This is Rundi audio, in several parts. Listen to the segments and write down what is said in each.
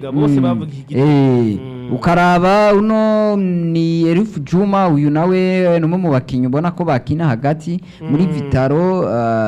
ga bose bavuga iki gitego Eh, Mm. ukaraba uno ni Elif Juma uyu nawe ni umwe mu bakinnyi ubona ko bakina hagati muri Vitaro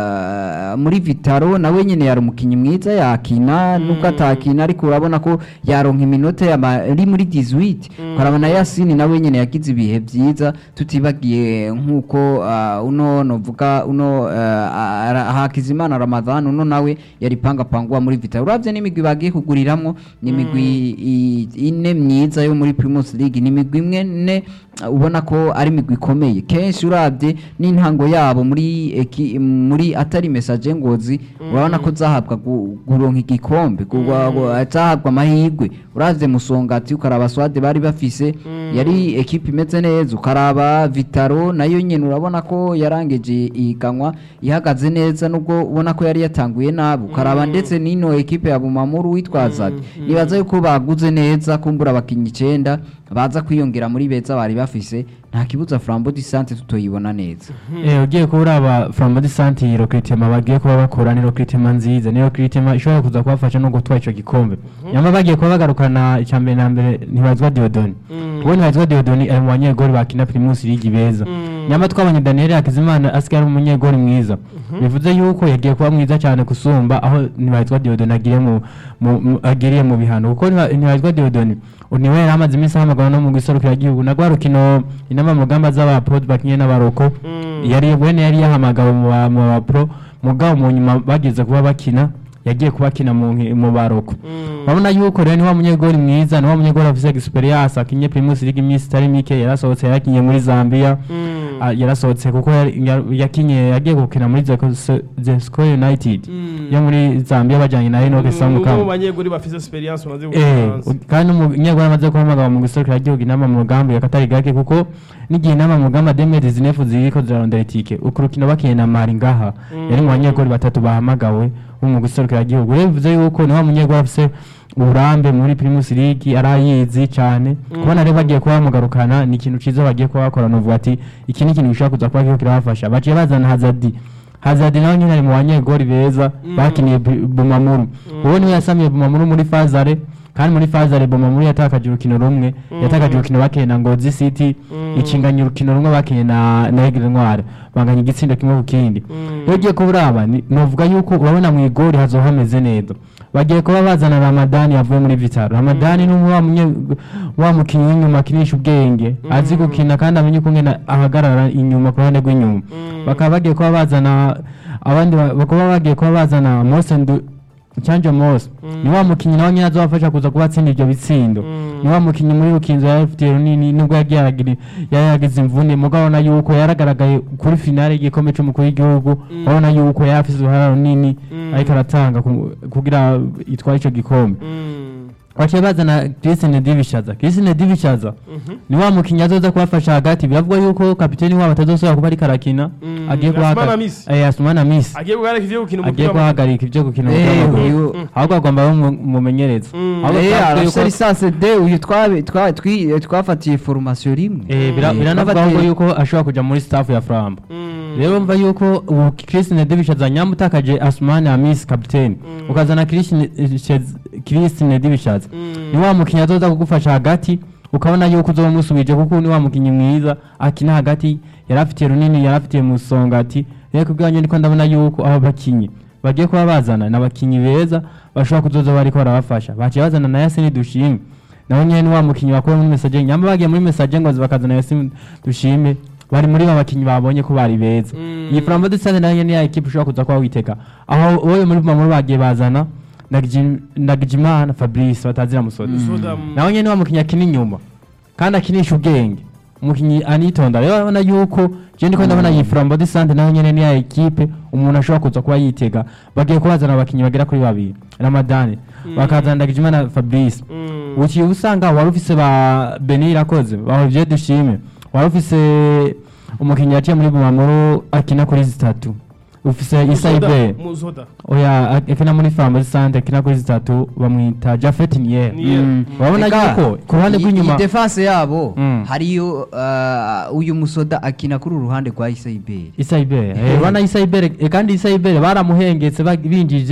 ah, muri Vitaro nawe nyine yari umukinnyi mwiza yakina nubwo atakina ariko urabona ko yaronka iminota yama- ari muri 18 ukaraba na Yasini nawe nyine yagize ibihe byiza tutibagiye nk'uko ah, uno novuga uno ah, ara- Hakizimana Ramadhan uno nawe yari panga pangwa muri Vitaro uravye n'imigwi bagiye kuguriramwo ni imigwi i- ine myiza yo muri Primus League ni imigwi imwe ne uh, ubona ko ari imigwi ikomeye kenshi uravye n'intango yabo muri eki, muri atari message ngozi urabona ko zahabwa gu- guronka igikombe kugwa- gu- zahabwa amahirwe uravye musongati ukaraba swade bari bafise yari ekipe imeze neza ukaraba Vitaro nayo nyene urabona ko yarangeje ihiganwa ihagaze neza nubwo ubona ko yari yatanguye nabi ukaraba ndetse n'ino ekipe ya Bumamuru witwazaga nibaza yuko baguze neza kumbura abakinnyi icenda baza kwiyongera muri beza bari bafise nta kibuza Flambeau du Centre tutoyibona neza Eh, ugiye kuba uraba Flambeau du Centre iyi recruitment bagiye kuba bakora ni recruitment nziza ni recruitment ishobora kuza kubafasha no gutwara ico gikombe nyama bagiye kuba bagarukana icya mbere na mbere ntibazwa Diodoni uwo ntibazwa Diodoni ari mu banyegori bakina Primus League beza nyama twabonye Daniel Hakizimana asigaye ari umunyegori mwiza bivuze yuko yagiye kuba mwiza cyane kusumba aho ntibazwa Diodoni agiriye mu mu- mu- agiriye mu bihano kuko ntibazwa Diodoni niwe yari amaze iminsi ahamagara no mu giserukira igihugu na rwa rukino inama mu ngamba z'abapod bakinye n'abaroko yari bwene yari yahamagawe mu ba- mu bapro mugabo mu nyuma bageze kuba bakina yagiye kuba akina mu nki- mu baroko urabona yuko rero ni wa munyegori mwiza ni wa munyegori afise experience akinye Primus League iminsi itari mike yarasohotse yarakinye muri Zambia Ah, yarasohotse kuko yari- ya- yakinye yagiye gukina muri Zeko- Zesco United yo muri Zambia bajanye na Enoch umwe Samukama mu banyeguri bafise experience umaze Eh, gufaransa u- kandi umunyarwanda amaze guhamagara mu giserukira igihugu inama mu mugambi yakatari gake kuko n'igihe inama mu mugambi demedi zinefu ziriko zirarondera itike uku rukino bakiye na mari ngaha yari mu banyegori batatu bahamagawe bo mu giserukira igihugu rero bivuze yuko ni wa munyegori afise uburambe muri primus league arayizi cyane kubona rero bagiye kuba bamugarukana ni ikintu ciza bagiye kuba bakora nuvuga ati iki ni ikintu gishobora kuza kuba kiriko kirabafasha baciye bazana hazadi hazadi nawe nyine ari mu banyegori beza bakiniye Bu- bumamuru uwo niwe yasamiye bumamuru muri fazare kandi muri fazare bumamuru yatakaje urukino rumwe yatakaje urukino bakiye na ngozi city ikinganya urukino rumwe bakiye na na Aigle Noir banganya igitsindo kimwe ku kindi iyo ugiye kuba uraba ni- novuga yuko urabona mu igori hazoba hameze neza bagiye kuba bazana ramadani yavuye muri vitaro ramadani ni umwe wa munye- wa mukinnyi w'inyuma akinisha ubwenge azi gukina kandi amenye ukungene ahagarara inyuma ku ruhande rw'inyuma bakaba bagiye kuba bazana abandi ba- bakaba bagiye kuba bazana Mose Ndu Chanjo Mose ni wa mukinnyi nawe nyine azobafasha kuza kuba atsinda ibyo bitsindo ni wa mukinnyi muri rukinzo ya FPR runini nubwo yagiye aragira yari yagize imvune mugabo urabona yuko yaragaragaye kuri finale y'igikombe c'umukuru w'igihugu urabona yuko yari afise uruhara runini ariko aratanga ku- kugira itware ico gikombe baciye bazana Christine Divishaza Christine Divishaza ni wa mukinnyi azoza kubafasha hagati biravugwa yuko kapiteni wabo atazosubira kuba ariko arakina Mm, Asmana agiye kuhagarika Miss. eh Asmana Miss agiye guhagarika ivyo gukina agiye umupira w'amaguru. guhagarika ibyo gukina Eh, umupira w'amaguru uyu- ahubwo agomba abe umu- umumenyereza Mm. ahubwo Eh, twavuze arafise yuko- lisansi de uyu twabe- twa- twi- twafatiye formation rimwe Eh, bira- Mm. biranavuga Twafatiye- ahubwo yuko ashobora kuja muri staff ya Flambo Mm. rero mva yuko ubu Christine Divishaza nyamutakaje Asmani Amis captain ukazana Christine Christine Divishaza ni wa mukinnyi azoza kugufasha hagati ukabona yuko uzoba umusubije kuko ni wa mukinnyi mwiza akina hagati yari afitiye runini yari afitiye musongati rero kubwanyu ndiko ndabona yuko abo bakinyi bagiye kuba bazana ni abakinyi beza bashobora kuzoza bariko barabafasha baciye bazana na Yasini Dushime nawe nyene ni wa mukinyi bakora muri message nyamba bagiye muri message ngo bakazana Yasini Dushime bari muri ba bakinyi babonye ko bari beza Mm. iyi Flambeau de Stade nayo ni ya equipe ushobora kuza kuba witega aho wowe muri Bumamuru bagiye bazana Ndagiji- Ndagijimana Fabrice batazira musoda Soda, mm. nawe nyene wa mukinyi akina inyuma kandi akinisha ubwenge umukinyi anitonda rero urabona yuko je ndiko ndabona iyi Flambeau de Stade nayo nyene ni ya equipe umuntu ashobora kuza kuba yitega bagiye kubazana abakinyi bagera kuri babiri Ramadani bakazana Ndagijimana Fabrice Mm. ukiye usanga wari ufise ba Beni irakoze ba Olivier Dushime wari ufise umukinyi yaciye muri Bumamuru akina kuri zitatu ufise Isa Musoda, Ibe Musoda. oya akina muri Flambeau de Stade akina kuri zitatu bamwita Jafet Nier Nier. Mm. urabona Eka, yuko ku ruhande iyi- rw'inyuma iyi defense yabo Mm. hariyo uh, uyu musoda akina kuri uruhande rwa Isaiberi Isa Ibere eh, bana Isa Ibere eh, kandi Isa Ibere baramuhengetse bag- binjije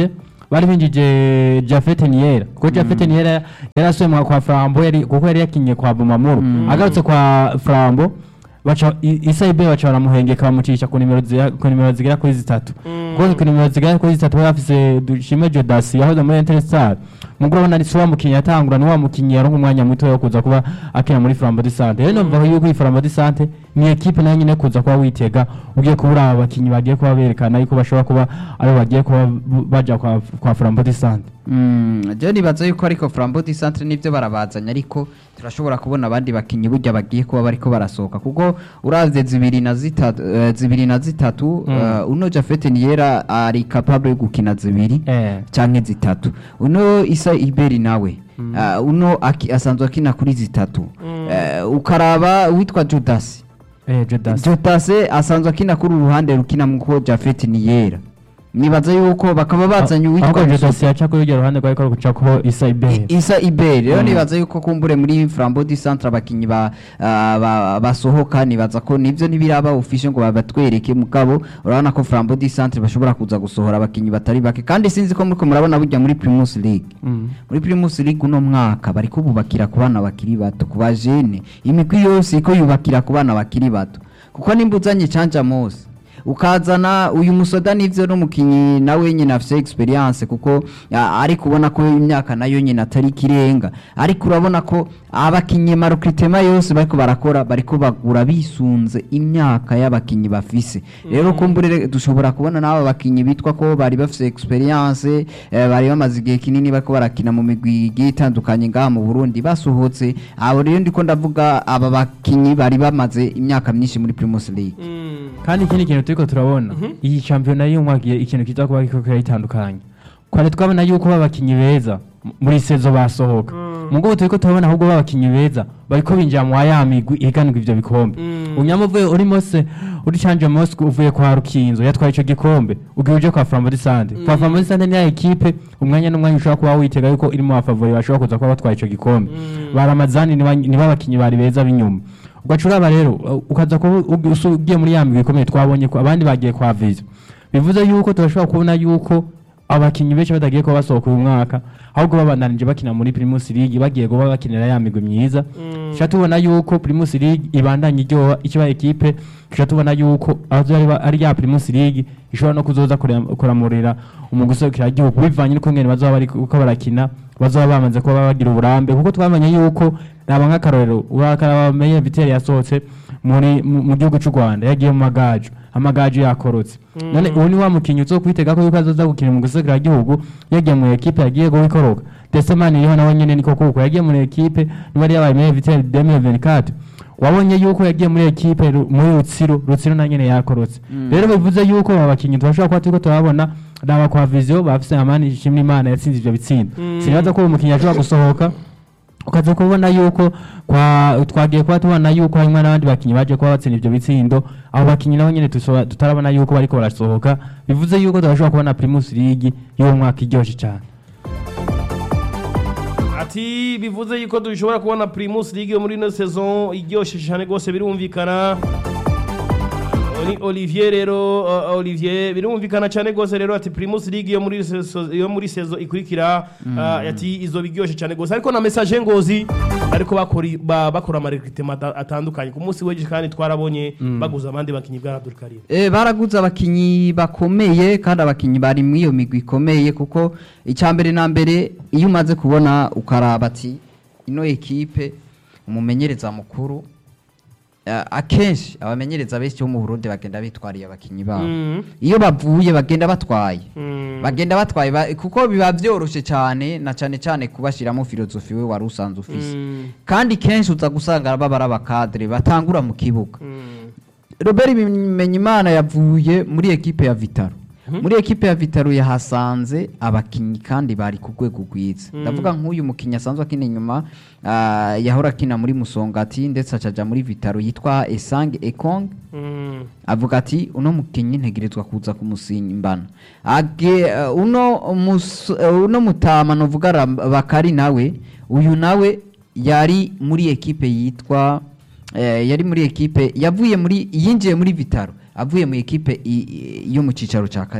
bari binjije Jafet Niera kuko Jafet Niera yarasuye mu kwa Flambo yari kuko yari yakinye kwa Bumamuru agarutse kwa Flambo baca i- Issa Ibe baca baramuhengeka bamucisha ku nimero zigera- ku nimero zigera kuri zitatu kuko ku nimero zigera kuri zitatu bari bafise Dushime Jodasi yahoze muri Interstar mugabo urabona ni wa mukinyi yatangura ni wa mukinyi yaronka umwanya muto wo kuza kuba akina muri Flambo de Sante rero numva yuko iyi Flambo de Sante ni equipe nayo nyine kuza kuba witega ugiye kubura aba bakinyi bagiye kuba berekana yuko bashobora kuba ari bagiye kuba b- baja kwa kwa Flambo de Sante Mm, je nibaza yuko ariko Flambeau du Centre nivyo barabazanya ariko turashobora kubona abandi bakinyi burya bagiye kuba bariko barasohoka kuko uravye zibiri na zitatu eh, zibiri na zitatu eh, uno Jafet Niera ari capable yo gukina zibiri eh canke zitatu uno Isa Iberi nawe uh, uno aki, asanzwe akina kuri zitatu uh, ukaraba witwa Judas eh Jodasi Judas asanzwe akina kuri uruhande rukina muko Jafet Niera nibaza yuko bakaba bazanye ahubwo uwitwa Jodasi yaca kuri uryo ruhande rwari kuca ko Issa Ibe Isa Iberi rero nibaza yuko kumbure muri Flambeau du Centre abakinyi ba, ah, ba basohoka nibaza ko nivyo nibiraba official ngo babatwereke mugabo urabona ko Flambeau du Centre bashobora kuza gusohora abakinyi batari bake kandi sinzi ko muriko murabona burya muri Primus League Mm. muri Primus League uno mwaka bariko bubakira ku bana bakiri bato ku bajene imigwi yose iko yubakira ku bana bakiri bato kuko nimba uzanye Canja Mose ukazana uyu musoda nivyo n'umukinyi nawe nyine afise experience kuko ya, ari kubona ko imyaka nayo nyine atari kirenga ariko urabona ko abakinyi marokritema yose bariko barakora bariko bagura bisunze imyaka y'abakinyi bafise rero kumbure dushobora kubona n'aba bakinyi bitwa ko bari bafise experience eh, bari bamaze igihe kinini bariko barakina mu migwi igiye itandukanye ngaha mu Burundi basohotse abo rero ndiko ndavuga aba bakinyi bari bamaze imyaka myinshi muri Primus League kandi ikindi kintu turiko turabona iyi shampiyona y'umwaka igiye- ikintu kiza kuba kiriko kiratandukanye kwari twabona yuko babakinyi beza m- muri sezo basohoka mugo turiko turabona ahubwo babakinyi beza bariko binjira mu ya migwi ihiganirwa ivyo bikombe unyamuvuye uri mose uri canje mosque uvuye kwa rukinzo yatwaye ico gikombe ugiye uje kwa Flambeau du Centre kwa Flambeau du Centre ni ya equipe umwanya n'umwanya ushobora kuba witega yuko iri mu bafavori bashobora kuza kuba batwaye ico gikombe baramazani ni ba- ni babakinyi bari beza b'inyuma ugaca uraba rero uh, ukaza kuba ugi- usu- ugiye muri ya migwi ikomeye twabonye ko abandi bagiye kwa viza bivuze yuko turashobora kubona yuko abakinyi benshi batagiye kuba basohoka uyu mwaka ahubwo babandanije bakina muri Primus League bagiye kuba bakinira ya migwi myiza tuca tubona yuko Primus League ibandanya iryoha ikiba ekipe tuca tubona yuko aho ari ari ya Primus League ishobora no kuzoza kurem- kuramurira umuguserukira igihugu bivanye n'uko ngene bazoba bari uko barakina bazoba bamaze kuba bagira uburambe kuko twamenye yuko raba nk'akarorero urakaraba bamenye Vitel yasohotse muri mu mu gihugu cy'u Rwanda yagiye mu magaju amagaju yakorotse none ubu ni wa mukinyi uzo kwitega ko yuko azoza gukina mu gusekera igihugu yagiye mu ekipe yagiye go ikoroka Desemani iriho nawe nyene niko kuko yagiye muri ekipe niba yabaye muri Vitel 2024 wabonye yuko yagiye muri ekipe ru- muri Rutsiro Rutsiro na nyene yakorotse rero bivuze yuko aba bakinyi turashobora kuba turiko turabona raba kwa Vision bafise amani ishimwe Imana yatsinze ivyo bitsindo sinibaza ko uwo mukinyi ashobora gusohoka ukaza kubona yuko kwa twagiye kuba tubona yuko harimo n'abandi bakinyi baje kuba batsinda ivyo bitsindo abo bakinyi nabo nyene tusoba- tutarabona yuko bariko barasohoka bivuze yuko turashobora kubona Primus League y'uwo mwaka iryoshe cyane ati bivuze yuko dushobora kubona Primus League yo muri ino saison iryoshe cyane rwose birumvikana Oli- Olivier rero uh, Olivier birumvikana cyane rwose rero ati Primus League yo muri saison yo muri saison ikurikira uh, ati izo biryoshe cyane rwose ariko na message ngozi ariko bakora ba, bakora amarecruitment ata- atandukanye ku munsi w'ejo kandi twarabonye baguza abandi bakinyi bwa Abdul Karim Eh, baraguze abakinyi bakomeye kandi abakinyi bari muri iyo migwi ikomeye kuko icya mbere na mbere iyo umaze kubona ukaraba ati ino ekipe umumenyereza mukuru eh, akenshi abamenyereza benshi bo mu Burundi bagenda bitwariye abakinyi babo Mhm. iyo bavuye bagenda batwaye Mm. bagenda batwaye ba- kuko biba byoroshe cyane na cyane cyane kubashiramo filozofi we wari usanzwe ufise Mm. kandi kenshi uza gusanga baba ari abakadere batangura mu kibuga Mm. Robert Bimenyimana yavuye muri ekipe ya Vitaro muri ekipe ya Vitaro yahasanze abakinyi kandi bari ku rwego rwiza ndavuga nk'uyu mukinyi asanzwe akina inyuma ah, yahora akina muri Musongati ndetse acaja muri Vitaro yitwa Esang Ekong Mm. avuga ati uno mukinyi ntegerezwa kuza kumusimbana age uh, uno mus, uh, uno mutama novuga Ram- bakari nawe uyu nawe yari muri ekipe yitwa eh, yari muri ekipe yavuye muri yinjiye muri Vitaro avuye mu ekipe i- i- yo mu cicaro ca kabiri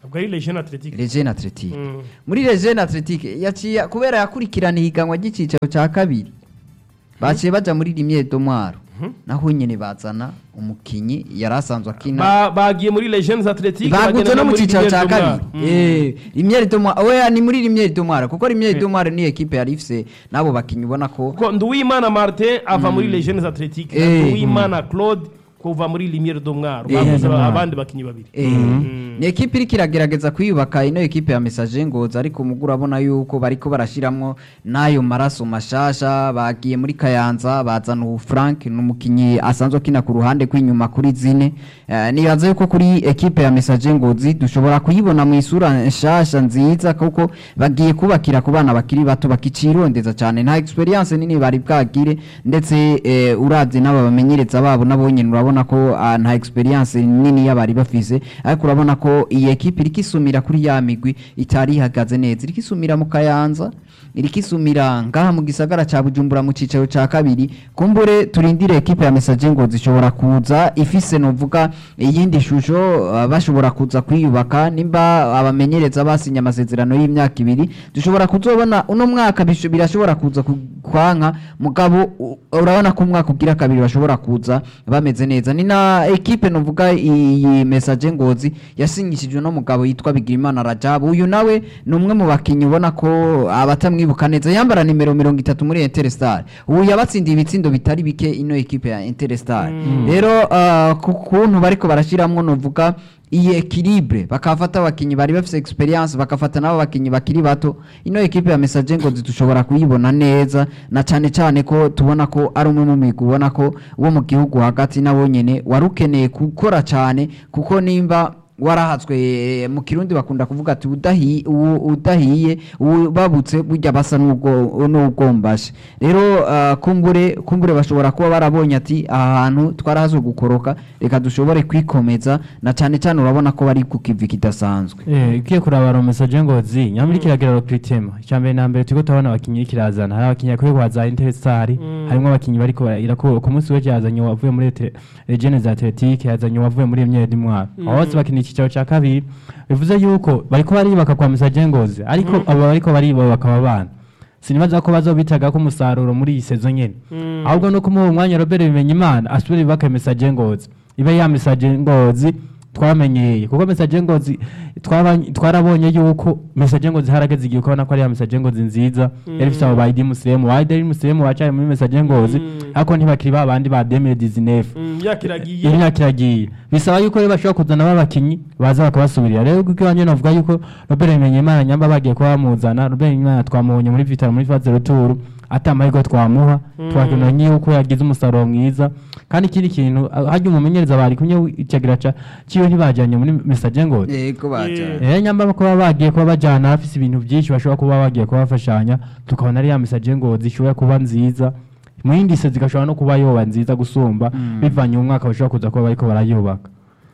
ubwo ari legend athletic Legend Athletic Mm. muri Legend Athletic yaciye kubera yakurikirana ihiganwa ry'icicaro cya kabiri baciye baja muri rimwe domwaro naho nyene bazana umukinyi yari asanzwe akina Ba- bagiye muri legends athletic baguze bagenda no mu muri cicaro Ligue cya Domar. kabiri Mm. Eh, rimwe domwaro oya ni muri rimwe domwaro kuko rimwe domwaro ni ekipe yari ifise n'abo bakinyi ubona ko kuko nduwimana martin ava muri legends athletic na Eh. nduwimana claude kuva muri limiere domwaro Eh, baguze Domwaro. abandi bakinyi babiri Eh, ni ekipe iriko iragerageza kwiyubaka ino ekipe ya message ngozi ariko mugu urabona yuko bariko barashiramwo n'ayo maraso mashasha bagiye muri kayanza bazana ubu frank ni umukinyi asanzwe akina ku ruhande rw'inyuma kuri zine Eh, nibaza yuko kuri ekipe ya message ngozi dushobora kuyibona mu isura nshasha nziza kuko bagiye kubakira ku bana bakiri bato bakicirondeza cyane nta experience nini bari bwagire ndetse eh, uravye n'aba bamenyereza babo nabo nyene urabona ko ah, nta experience nini y'abari bafise ariko urabona ko iyi ekipe iriko isumira kuri ya migwi itari ihagaze neza iriko isumira mu kayanza iriko isumira ngaha mu gisagara ca bujumbura mu cicaro ca kabiri kumbure turindire ekipe ya message ngo zishobora kuza ifise novuga iyindi shusho ah, bashobora kuza kwiyubaka nimba abamenyereza basinye amasezerano y'imyaka ibiri dushobora kuzobona uno mwaka bisho- birashobora kuza ku- kwanka mugabo u- urabona ko umwaka ugira kabiri bashobora kuza bameze neza ni na ekipe novuga iyi message ngozi yasinyishijwe no mugabo yitwa Bigirimana Rajab uyu nawe ni umwe mu bakinyi ubona ko abatamwibuka neza yambara nimero mirongo itatu muri Interstar ubu yabatsindiye ibitsindo bitari bike ino ekipe ya Interstar rero ah, ku kuntu bariko barashiramwo novuga iyi equilibre bakafata abakinyi bari bafise experience bakafata nabo bakinyi bakiri bato ino ekipe ya message ngo dushobora kuyibona neza na cane cane ko tubona ko ari umwe mu migwi ubona ko wo mu gihugu hagati nabo nyene wari ukeneye gukora cane kuko nimba warahatswe eh, mu kirundi bakunda kuvuga ati udahi- u- udahiye u- babutse burya basa n'ubwo- n'ubwombashe rero ah, kumbure kumbure bashobora kuba barabonye ati aha hantu twarahazwe gukoroka reka dushobore kwikomeza na cyane cyane urabona ko bari ku kivi kidasanzwe Eh, ugiye kuraba message ngozi nyamuri kiragira recruitment icyambere na mbere turiko turabona abakinyi kirazana hari abakinyi akwiye kuhaza Interstar harimo abakinyi bariko barira ko ku munsi w'ejo yazanye wavuye muri Ete- Legends Athletic yazanye wavuye muri Emile Dimwaro abo bose bakina icyicaro cya kabiri bivuze yuko bariko baribaka kwa message ngozi ariko abo bariko baribaka abana sinibaza ko bazobitaga ko umusaruro muri iyi sezo nyene ahubwo no kumuha umwanya Robert Bimenyimana asubire bibaka message ngozi ibe ya message ngozi twamenyeye kuko message ngozi twaba- twarabonye yuko message ngozi harageze igihe ukabona ko ari ya message ngozi nziza yari ifite abo ba Idi Musemu wa Idi Musemu wacaye muri message ngozi ariko ntibakiri ba bandi ba 2019 Mm, yakiragiye imyaka iragiye bisaba yuko rero bashobora kuzana babakinyi baza bakabasubirira rero kuko iwanjye navuga yuko Robert Bimenyimana nyamba bagiye kuba bamuzana Robert Bimenyimana twamubonye muri Vital muri phase retour ata amahirwe twamuha twakeneye yuko yagize umusaruro mwiza kandi ikindi kintu ah, harya umumenyereza bari kumwe icagira ca ciwe ntibajanye muri message ngo yego baja. Eh nyamba kuba bagiye kuba bajana afise ibintu byinshi bashobora kuba bagiye kuba bafashanya tukabona ari ya message ngo zishobora kuba nziza mu yindi se zigashobora no kuba yoba nziza gusumba bivanye mu mwaka bashobora kuza kuba bariko barayubaka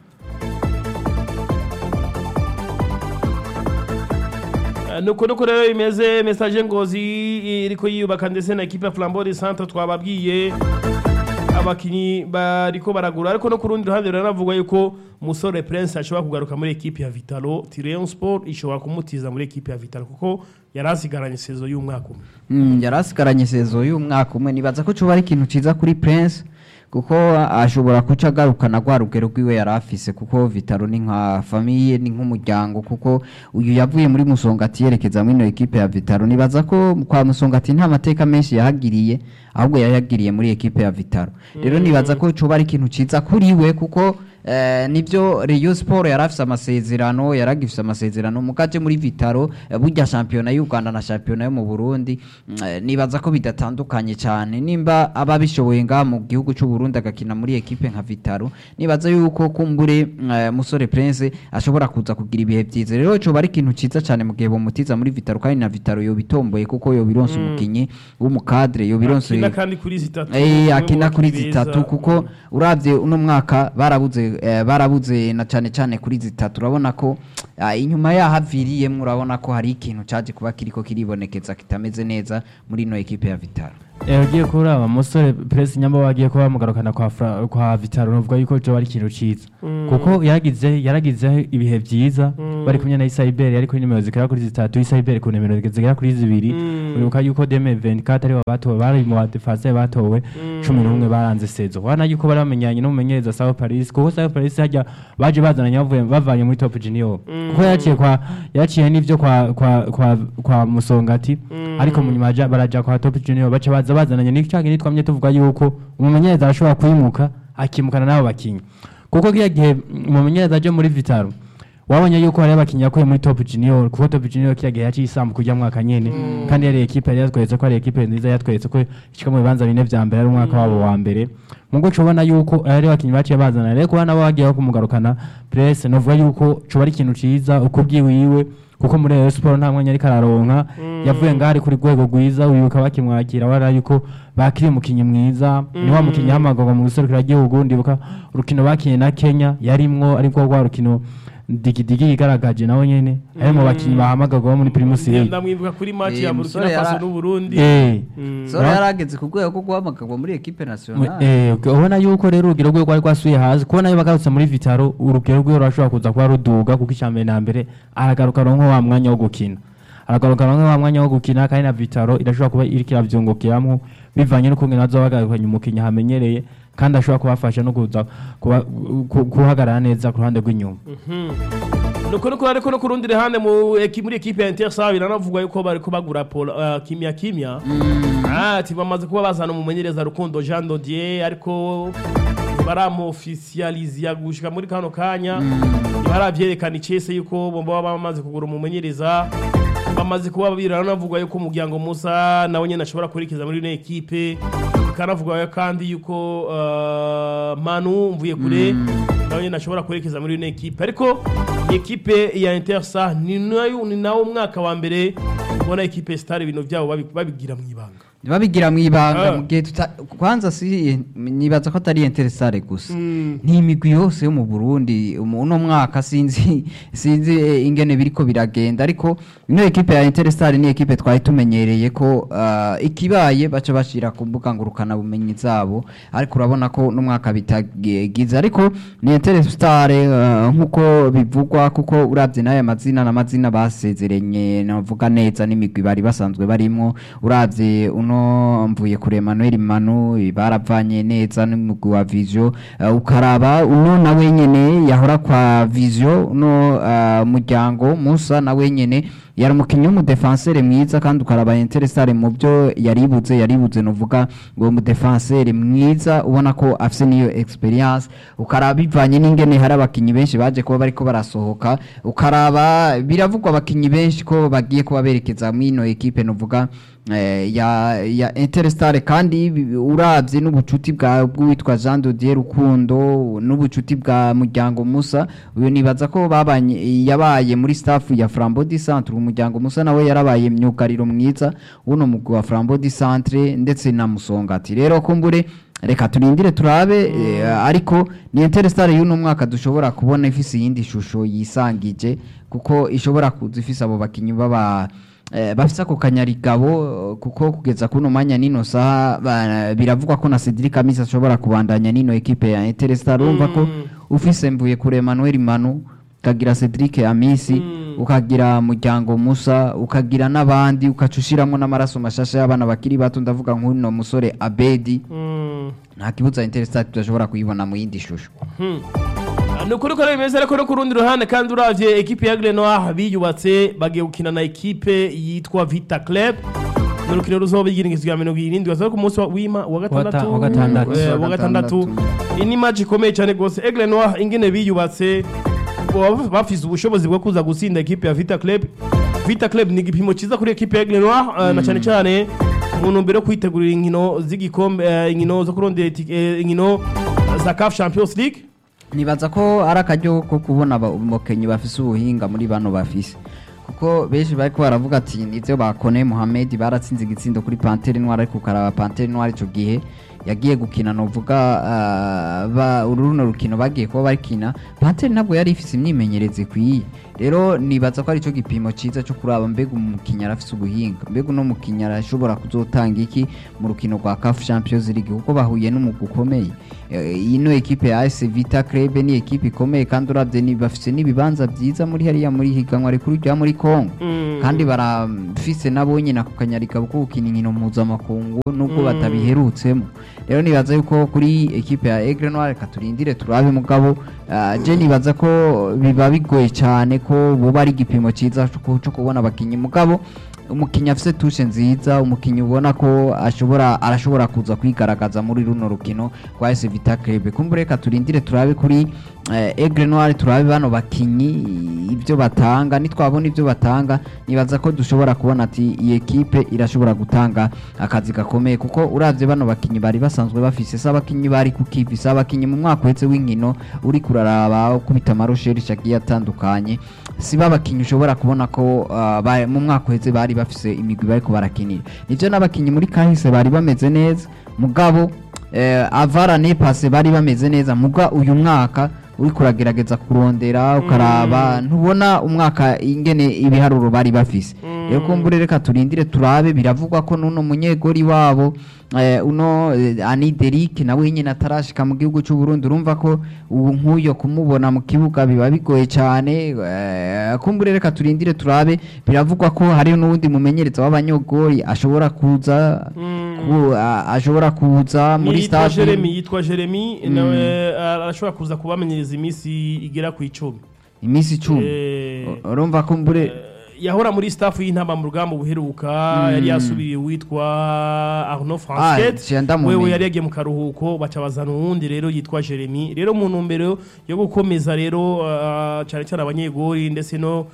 Eh, nuko nuko rero imeze message ngozi iriko yiyubaka ndetse na equipe ya Flambeau de Centre twababwiye abakinyi bariko baragura ariko no ku rundi ruhande ranavuga yuko musore Prince ashobora kugaruka muri equipe ya Vitalo Tyrion Sport ishobora kumutiza muri equipe ya Vitalo kuko yari asigaranye sezo y'umwaka umwe Mm, yari asigaranye sezo y'umwaka umwe nibaza ko coba ari ikintu ciza kuri Prince kuko ashobora kuca agarukana rwa rugero rwiwe yari afise kuko Vitaro ni nka famiye ni nk'umuryango kuko uyu yavuye muri Musongati yerekeza muri ino ekipe ya Vitaro nibaza ko kwa Musongati nta mateka menshi yahagiriye ahubwo yayagiriye muri ekipe ya Vitaro rero nibaza ko coba ari ikintu ciza kuri we kuko Eh, nibyo Rayon Sport yarafise amasezerano yaragifise amasezerano mukaje muri Vitaro eh, burya shampiyona y'u Rwanda na shampiyona yo mu Burundi mm, eh, nibaza ko bidatandukanye cyane nimba aba bishoboye nga mu gihugu cy'u Burundi agakina muri ekipe nka Vitaro nibaza yuko kumbure mm, eh, musore Prince ashobora kuza kugira ibihe byiza rero cyo bari ikintu ciza cyane mu gihe bomutiza muri Vitaro kandi na Vitaro yo bitomboye kuko yo bironse umukinyi w'umukadre yo bironse akina kandi kuri zitatu Eh, umwe akina mu kuri bakinyi zitatu beza. kuko uravye uno mwaka barabuze eh, barabuze na cane cane kuri zitatu urabona ko ah, inyuma yaho aviriyemwo urabona ko hari ikintu caje kuba kiriko kiribonekeza kitameze neza muri ino ekipe ya Vitaro Eh, ugiye kuraba umusore Prince Nyamba wagiye kuba bamugarukana kwa Fra- kwa Vitaro novuga yuko cyo ari ikintu ciza kuko yaragize yaragize ibihe vyiza bari kumwe na Isaiber yari kuri nimero zigera kuri zitatu Isaiber ku nimero zigera kuri zibiri Mm. uribuka yuko Deme 24 ari batowe bari mu badefense batowe 11 baranze sezo wana yuko bari bamenyanye n'umumenyereza Sao Paris kuko Sao Paris hajya baje bazananye bavuye bavanye muri Top Junior kuko yaciye kwa yaciye n'ivyo kwa kwa kwa, kwa Musongati ariko mu nyuma baja- baraja kwa Top Junior baca baza bazananye n'icyo gihe twamye tuvuga yuko umumenyereza arashobora kwimuka akimukana n'abo bakinyi kuko kiya gihe umumenyereza aje muri Vitaro wabonye yuko hari abakinnyi yakuye muri top junior kuko top junior kiya gihe yaciye isambu kujya mwaka nyene kandi yari ekipe yari yatweretse ko ari ekipe nziza yatweretse ko ishika mu bibanza bine vya mbere ari umwaka wabo wa mbere mugo cobona yuko ari abakinnyi baciye bazana rero kuba nabo bagiye kumugarukana press novuga yuko coba ari ikintu ciza uko bwiwiwe kuko muri Rayon Sport nta mwanya ariko araronka yavuye ngaho ari kuri rwego rwiza wibuka bakimwakira wara yuko bakiri umukinnyi mwiza ni wa mukinnyi hamagurwa mu guserukira igihugu ndibuka urukino bakinye na Kenya yarimwo ariko rwa rukino digidigi yigaragaje nawe nyene ari mu bakinnyi bahamagarwa muri Primus League ndamwibuka kuri match Eh, ya musore Burkina Faso yara- n'u Burundi eh Mm. sora yarageze ku rwego rwo guhamagarwa muri ekipe Mu- nationale eh, uke- ubona yuko rero urugero rwe rwari rwasuye hasi kubona yo bagarutse muri vitaro urugero rwe rurashobora kuza kuba ruduga kuko icyambere na mbere aragaruka aronka wa mwanya wo gukina aragaruka aronka wa mwanya wo gukina kandi na vitaro irashobora kuba iriko iravyungukiramwo bivanye n'ukungene bazoba bagarukanye umukinnyi hamenyereye kandi ashobora kubafasha no kuza kuba- ku- guhagarara neza ku ruhande rw'inyuma nuko nuko ariko no ku rundi ruhande mu eki- muri ekipe ya Intersa biranavugwa yuko bari kubagura Paul uh, kimya kimya ah ati bamaze kuba bazana umumenyereza Rukundo Jean Dodier ariko baramofisializa gushika muri kano kanya baravyerekana icese yuko bomba baba bamaze kugura umumenyereza bamaze kuba biranavugwa yuko umuryango Musa nawe nyene ashobora kurikiza muri ino ekipe bikanavugwa kandi yuko uh, Manu mvuye kure nawe nyene ashobora kwerekeza muri ino ekipe ariko ekipe ya Intersa ni nayo ni nawo mwaka wa mbere ubona ekipe Star ibintu byabo babi- babigira mu ibanga babigira mu ibanga Ah. mu gihe tuta kwanza si nibaza ko atari interesare gusa Mm. ni imigwi yose yo mu Burundi umu- uno mwaka sinzi sinzi eh, ingene biriko biragenda ariko ino ekipe ya Interstar ni ekipe twari tumenyereye ko ah, ikibaye baca bashira ku mbuga ngurukana bumenyi zabo ariko urabona ko n'umwaka bitagize ariko ni Interstar ah, nkuko bivugwa kuko uravye n'aya mazina n'amazina basezeranye navuga neza n'imigwi bari basanzwe barimo uravye uno mvuye kure Emmanuel Manu baravanye neza n'umugwi wa Vision uh, ukaraba uno nawe nyene yahora kwa Vision uno uh, muryango Musa nawe nyene yari umukinnyi w'umudefensere mwiza kandi ukaraba Interstar mu byo yaribuze yaribuze novuga ngo umudefensere mwiza ubona ko afise niyo experience ukaraba bivanye n'ingene hari abakinnyi benshi baje kuba bariko barasohoka ukaraba biravugwa abakinnyi benshi ko bagiye kuba berekeza mwino ekipe novuga eh, ya ya Interstar kandi bi- uravye n'ubucuti bwa bw'uwitwa Jean Dodier Rukundo n'ubucuti bwa Muryango Musa uyu nibaza ko babanye yabaye muri staff ya Flambeau du Centre umuryango Musa nawe yarabaye myugariro mwiza uno mugwi wa Flambeau du Centre ndetse na Musongati rero kumbure reka turindire turabe eh, ariko ni Interstar y'uno mwaka dushobora kubona ifise iyindi shusho yisangije kuko ishobora kuza ifise abo bakinyi baba eh, bafise ako kanyarigabo eh, kuko kugeza kuno mwanya nino saha ba- biravugwa ko na Cedric Amisa ashobora kubandanya nino ekipe ya Interstar urumva ko ufise mvuye kure Emmanuel Manu ukagira Cedric Amisi ukagira muryango Musa ukagira n'abandi ukaca ushiramwo n'amaraso mashasha y'abana bakiri bato ndavuga nk'uno musore Abedi Mm. nta kibuza Interstar tudashobora kuyibona mu yindi shusho ni ukuri ko bimeze ariko no ku rundi ruhande kandi uravye ekipe ya Grenoir biyubatse bagiye gukina na ekipe yitwa Vita Club ni urukino ruzoba igiringizwa ya mirongo irindwi bazoba ku munsi wa w'ima wa gatandatu wa gatandatu. Eh, wa gatandatu iyi ni match ikomeye cyane rwose Aigle Noir ingene biyubatse baba bafise ubushobozi bwo kuza gutsinda ekipe ya Vita Club Vita Club ni igipimo cyiza kuri ekipe ya Aigle Noir eh, na cyane cyane mu ntumbero yo kwitegurira inkino z'igikombe eh, inkino zo kurondera itike- eh, inkino za CAF Champions League nibaza ko ari akaryo ko kubona aba- umukenyi bafise ubuhinga muri bano bafise kuko benshi bariko baravuga ati nivyo bakone Mohamed baratsinze igitsindo kuri Panthère Noire ariko ukaraba Panthère Noire ico gihe yagiye gukina novuga ah, ba uruno rukino bagiye kuba bakina Panthère ntabwo yari ifise imyimenyerezo ikwiye rero nibaza ko aricyo gipimo cyiza cyo kuraba mbega umukinnyi arafise ubuhinga mbega uno mukinnyi arashobora kuzotanga iki mu rukino rwa CAF Champions League kuko bahuye n'umugwi ukomeye Eh, ino ekipe ya AS Vita Club ni ekipe ikomeye kandi uravye ni bafise n'ibibanza byiza muri hariya muri higanwa rikuru rya muri Congo Mm. kandi barafise nabo nyine ako kanyarika ko gukina inkino mpuzamakungu nubwo batabiherutsemo rero nibaza yuko kuri ekipe ya Aigle Noir reka turindire turabe mugabo ah, je nibaza ko biba bigoye cyane ko buba ari igipimo cyiza cyo ku- cyo kubona abakinnyi mugabo umukinnyi afise tushe nziza umukinnyi ubona ko ashobora arashobora kuza kwigaragaza muri runo rukino rwa AS Vita Club kumbure reka turindire turabe kuri eh, Aigle Noir turabe bano bakinyi ibyo batanga nitwabona ibyo batanga nibaza ko dushobora kubona ati iyi ekipe irashobora gutanga akazi gakomeye kuko uravye bano bakinyi bari basanzwe bafise se abakinyi bari ku kivi se abakinyi mu mwaka uhetse w'inkino uri kuraraba ukubita amarosheri agiye atandukanye si babakinyi ushobora kubona ko ah, ba- mu mwaka uhetse bari bafise imigwi bariko barakinira nivyo n'abakinyi muri kahise bari bameze neza mugabo eh, avara nepase bari bameze neza muga uyu mwaka uri kuragerageza kurondera ukaraba ntubona umwaka ingene ibiharuro bari bafise rero kumbure reka turindire turabe biravugwa ko nuno munyegori wabo eh, uno eh, Ani Derrick nawe nyine atarashika mu gihugu cy'u Burundi urumva ko ubu nk'uyo kumubona mu kibuga biba bigoye cyane eh, kumbure reka turindire turabe biravugwa ko hari n'uwundi mumenyereza w'abanyogori ashobora kuza ku, a- ashobora kuza muri yitwa stade Jeremy yitwa Jeremy nawe arashobora kuza kubamenyereza iminsi igera ku icumi iminsi icumi Eh, urumva ko mbure yahora muri staff y'intamba mu rugamba buheruka yari yasubiriye witwa Arnaud Ah, Fransket je ndamumenye. wewe yari yagiye mu karuhuko baca bazana uwundi rero yitwa Jeremy rero mu ntumbero yo gukomeza rero ah, cyane cyane abanyegori ndetse no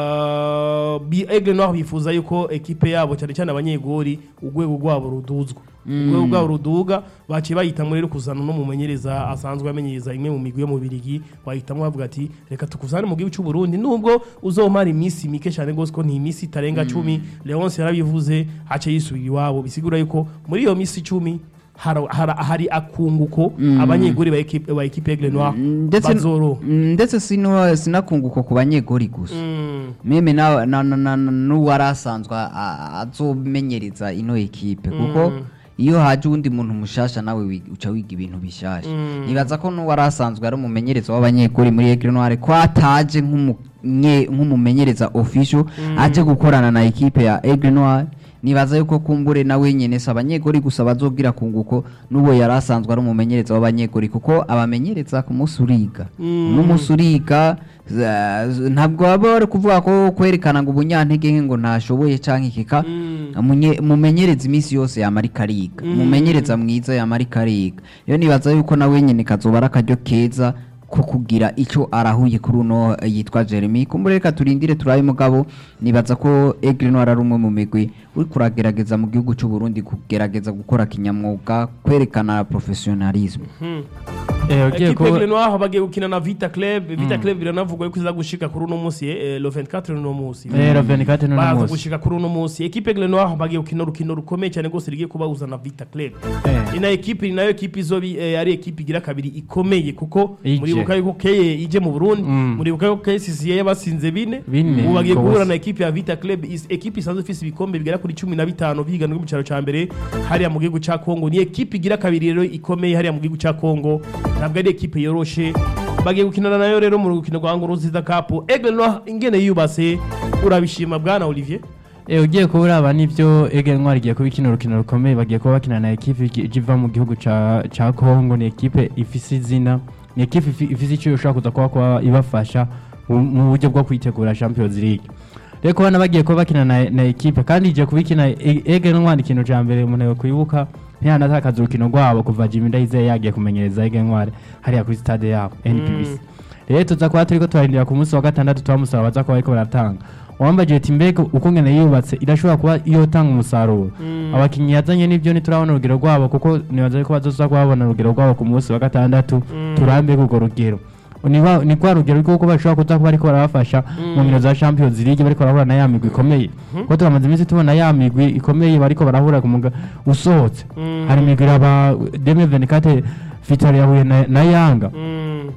ah, bi Aigle Noir bifuza yuko ekipe yabo cyane cyane abanyegori urwego rwabo ruduzwa urwego rwabo ruduga baciye bahitamo rero kuzana no mumenyereza asanzwe amenyereza imwe mu migwi yo mu Birigi bahitamo bavuga ati reka tukuzane mu gihugu cy'u Burundi nubwo uzomara iminsi mike cyane gose ko ni iminsi itarenga cumi Leonce yarabivuze hace yisubira iwabo bisigura yuko muri iyo minsi icumi hara- hara- hari akunguko abanyeguri ba ekipe ba ekipe Aigle Noir ndetse bazoro Mm, ndetse sino sinakunguko ku banyegori gusa Mm, meme na na na- na- na- n'uwari asanzwe a- a- azomenyereza ino ekipe kuko iyo haje uwundi muntu mushasha nawe wi- uca wiga ibintu bishasha nibaza ko n'uwari asanzwe ari umumenyereza w'abanyeguri muri Aigle Noir ko ataje nk'umunye- nk'umumenyereza official aje gukorana na ekipe ya Aigle Noir nibaza yuko kumbure nawe nyene si abanyegori gusa bazobwira kunguko n'uwo yari asanzwe ari umumenyereza w'abanyegori kuko abamenyereza ku munsi uriga n'umunsi uriga za- z- ntabwo baba bari kuvuga ko kwerekana ngo ubunyantege nke ngo ntashoboye canke ikika Umunye- umumenyereza iminsi yose yamarika ariga umumenyereza mwiza yamarika ariga rero nibaza yuko nawe nyene kazoba ari akaryo keza ko kugira icyo arahuye kuri uno eh, yitwa Jeremy kumbure reka turindire turabe mugabo nibaza ko Aigle Noir ari umwe mu migwi uri kuragerageza mu gihugu cy'u Burundi kugerageza gukora kinyamwuga kwerekana professionalism Eh, ugiye ekipe Aigle kuba Noir bagiye gukina na Vita Club Vita Club biranavugwa yuko iza gushika kuri uno munsi eh, le 24 uno munsi eh Raven Kate no baza munsi gushika kuri uno munsi ekipe Aigle Noir bagiye gukina urukino rukomeye cyane rwose rigiye kubahuza na Vita Club Eh. ina ekipe ni nayo ekipe izobi eh, ari ekipe igira kabiri ikomeye kuko Ije. muribuka yuko keye ije mu Burundi Mm. muribuka yuko KCCA yabasinze bine Bine, ubu bagiye ko guhura bose. na ekipe ya Vita Club is ekipe isanzwe ifise ibikombe bigera kuri 15 bihiganwa mu cyaro ca mbere hariya mu gihugu ca Kongo ni ekipe igira kabiri rero ikomeye hariya mu gihugu ca Kongo ntabwo ari ekipe yoroshe bagiye gukinana nayo rero mu rukino rwa Nguruziza Cup Aigle Noir ingene yubase urabishima bwana Olivier Eh, ugiye kuba uraba n'ibyo Aigle Noir igiye kuba ikina urukino rukomeye bagiye kuba bakina na ekipe igi- iva mu gihugu ca ca Congo ni ekipe ifise izina ni ekipe ifi- ifise icyo ishobora kuza kuba kuba ibafasha mu mu buryo bwo kwitegura Champions League rero kubona bagiye kuba bakina na, na ekipe kandi igiye kuba ikina E- Aigle Noir ikintu ca mbere umuntu yakwibuka ntiyanatakaza urukino rwabo kuva Jimmy Ndayizeye yagiye kumenyereza Aigle Noir hariya kuri stade yabo NPBC rero tuza kuba turiko turarindira ku munsi wa gatandatu turamusaba baza kuba bariko baratanga wambaje ati mbega uko ngene yubatse irashobora kuba yotanga umusaruro abakinnyi yazanye n'ibyo ntiturabona urugero rwabo kuko nibaza ko bazoza kuba babona urugero rwabo ku munsi wa gatandatu turambe urwo rugero ni wa- ni kwa rugero rw'uko bashobora kuza kuba ariko barabafasha mu nkino za Champions League bariko barahura na ya migwi ikomeye kuko turamaze iminsi tubona ya migwi ikomeye bariko barahura ku muga usohotse hari imigwi iraba 2024 Vital yahuye na, na Yanga Mm.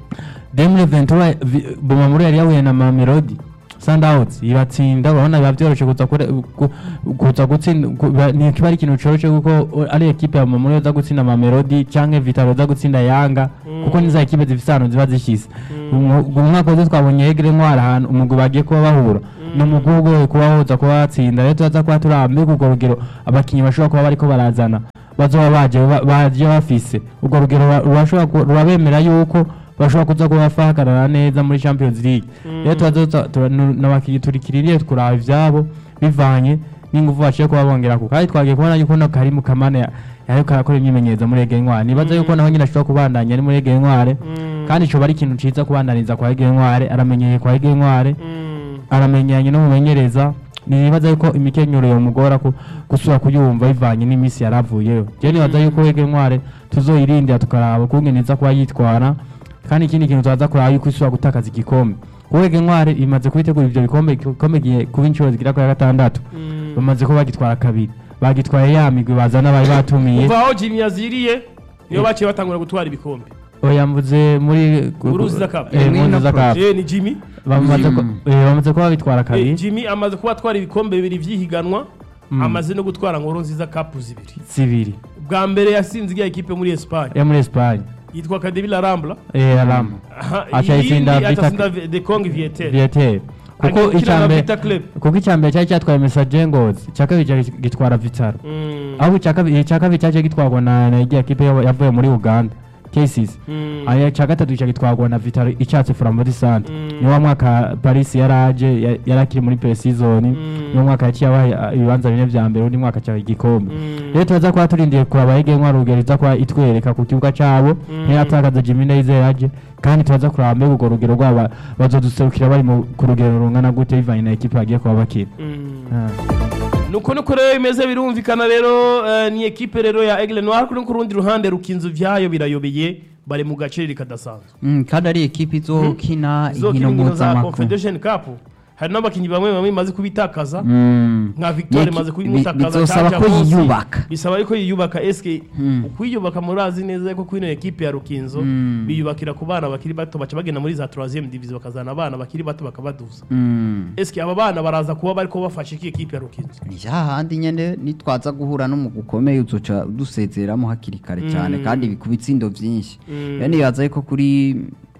2023 Vi- Bumamuru yari yahuye na Mamelodi Sundowns ibatsinda urabona biba byoroshe kuza kure- ku- kuza gutsinda ku- biba- ni kiba ari ikintu coroshe kuko o- ari ekipe ya Bumamuru yoza gutsinda Mamelodi canke Vital yoza gutsinda Yanga kuko niza ekipe zifise ahantu ziba zishize Umu- uyu mwaka wose twabonye Egre Ntwari ahantu umugwi bagiye kuba bahura ni umugwi ugoye kuba woza kuba batsinda rero turaza kuba turambe urwo rugero abakinyi bashobora kuba bariko barazana bazoba baje ba- baje bafise urwo rugero rura- rurashobora ku- rurabemera yuko bashobora kuza kuba bafahagarara neza muri Champions League rero turaza tura- nu- n'abakinyi turikiririye kuraba ivyabo bivanye n'ingufu baciye kuba bongera ku kandi twagiye kubona yuko no Karimu Kamane ya- yariko arakora imyimenyerezo muri Ege Ntwari nibaza yuko naho nyine ashobora kubandanya ari muri Ege Ntwari kandi ico bari ikintu ciza kubandaniza kwa Ege Ntwari aramenyeye kwa Ege Ntwari Mm. aramenyanye n'umumenyereza nibaza yuko imikenyero yomugora ku- gusubira kuyumva bivanye n'iminsi yaravuyeyo je nibaza yuko Ege Ntwari tuzoyirindira tukaraba ukungene iza kuba yitwara kandi ikindi kintu turaza kuraba yuko isubira gutakaza igikombe kuko Ege Ntwari imaze kubitegura ivyo bikombe igikombe giye kuba inshuro zigera kuri gatandatu Mm. bamaze kuba bagitwara kabiri bagitwaye ya migwi bazana bari batumiye kuva aho Jimmy yaziriye niyo baciye batangura gutwara ibikombe oya mvuze muri Uruziza Cup. eh, mu Mwino Ruziza Pro. Cup. eh ni Jimmy bamaze ku- Mm. eh, bamaze kuba bitwara Eh, kabiri Jimmy amaze kuba atwara ibikombe bibiri vy'ihiganwa Mm. amaze no gutwara nkuru nziza cup zibiri zibiri bwa mbere yasinze igiye ekipe muri Espagne yo muri Espagne yitwa Academy La Rambla eh Alam Aha, Aca iyindi itsinda Vita- atatsinda De Kong Vietel Viatel kuko Agakina na icyambere Vita Club kuko icyambere cyari cyatwaye Message Ngozi icya kabiri cyari gitwara Vitaro Mm. aho icya kabiri icya kabiri cyaje gitwarwa na na igiye kipe yo- yavuye muri Uganda Cases Mm. aya icya gatatu cya gitwarwa na Vitaro icyatse Flambeau Sante Mm. ni wa mwaka Paris yaraje ya- yarakiri muri pre-season Mm. ni wa mwaka yaciye abaye uh, ibibanza bine vya mbere undi mwaka cya igikombe Mm. rero turaza kuba turindiye kuraba Ege Ntwari urugero iza kuba itwereka ku kibuga cabo Mm. ntiyatakaza Jimmy Ndayizeye aje kandi turaza kuraba mbega urwo rugero rwaba bazoduserukira bari mu- ku rugero rungana gute bivanye na ekipe bagiye kuba bakina Mm. Ah. nuko nuko rero bimeze birumvikana rero eh, ni ekipe rero ya Aigle Noir kuri ku rundi ruhande rukinzu vyayo birayobeye bari mu gacerere kadasanzwe Mm, kandi ari ekipe izokina izokina inkino inkino za mpuzamakungu Confederation Cup hari n'abakinnyi bamwe bamwe imaze kubitakaza Mm. nka Victoire Yeki- imaze bi- kubimutakaza bizosaba Canja ko Mosi. yiyubaka bisaba yuko yiyubaka eske Mm. ukwiyubaka murazi neza ko kwino ekipe ya Rukinzo Mm. biyubakira ku bana bakiri bato baca bagenda muri za 3e division bakazana abana bakiri bato bakabaduza Mm. eske aba bana baraza kuba bariko bafasha iki ekipe ya Rukinzo ni hahandi nyene nitwaza guhura n'umugwi ukomeye uzoca dusezeramo hakiri kare cyane Mm. kandi ku bitsindo vyinshi Mm. rero nibaza yuko kuri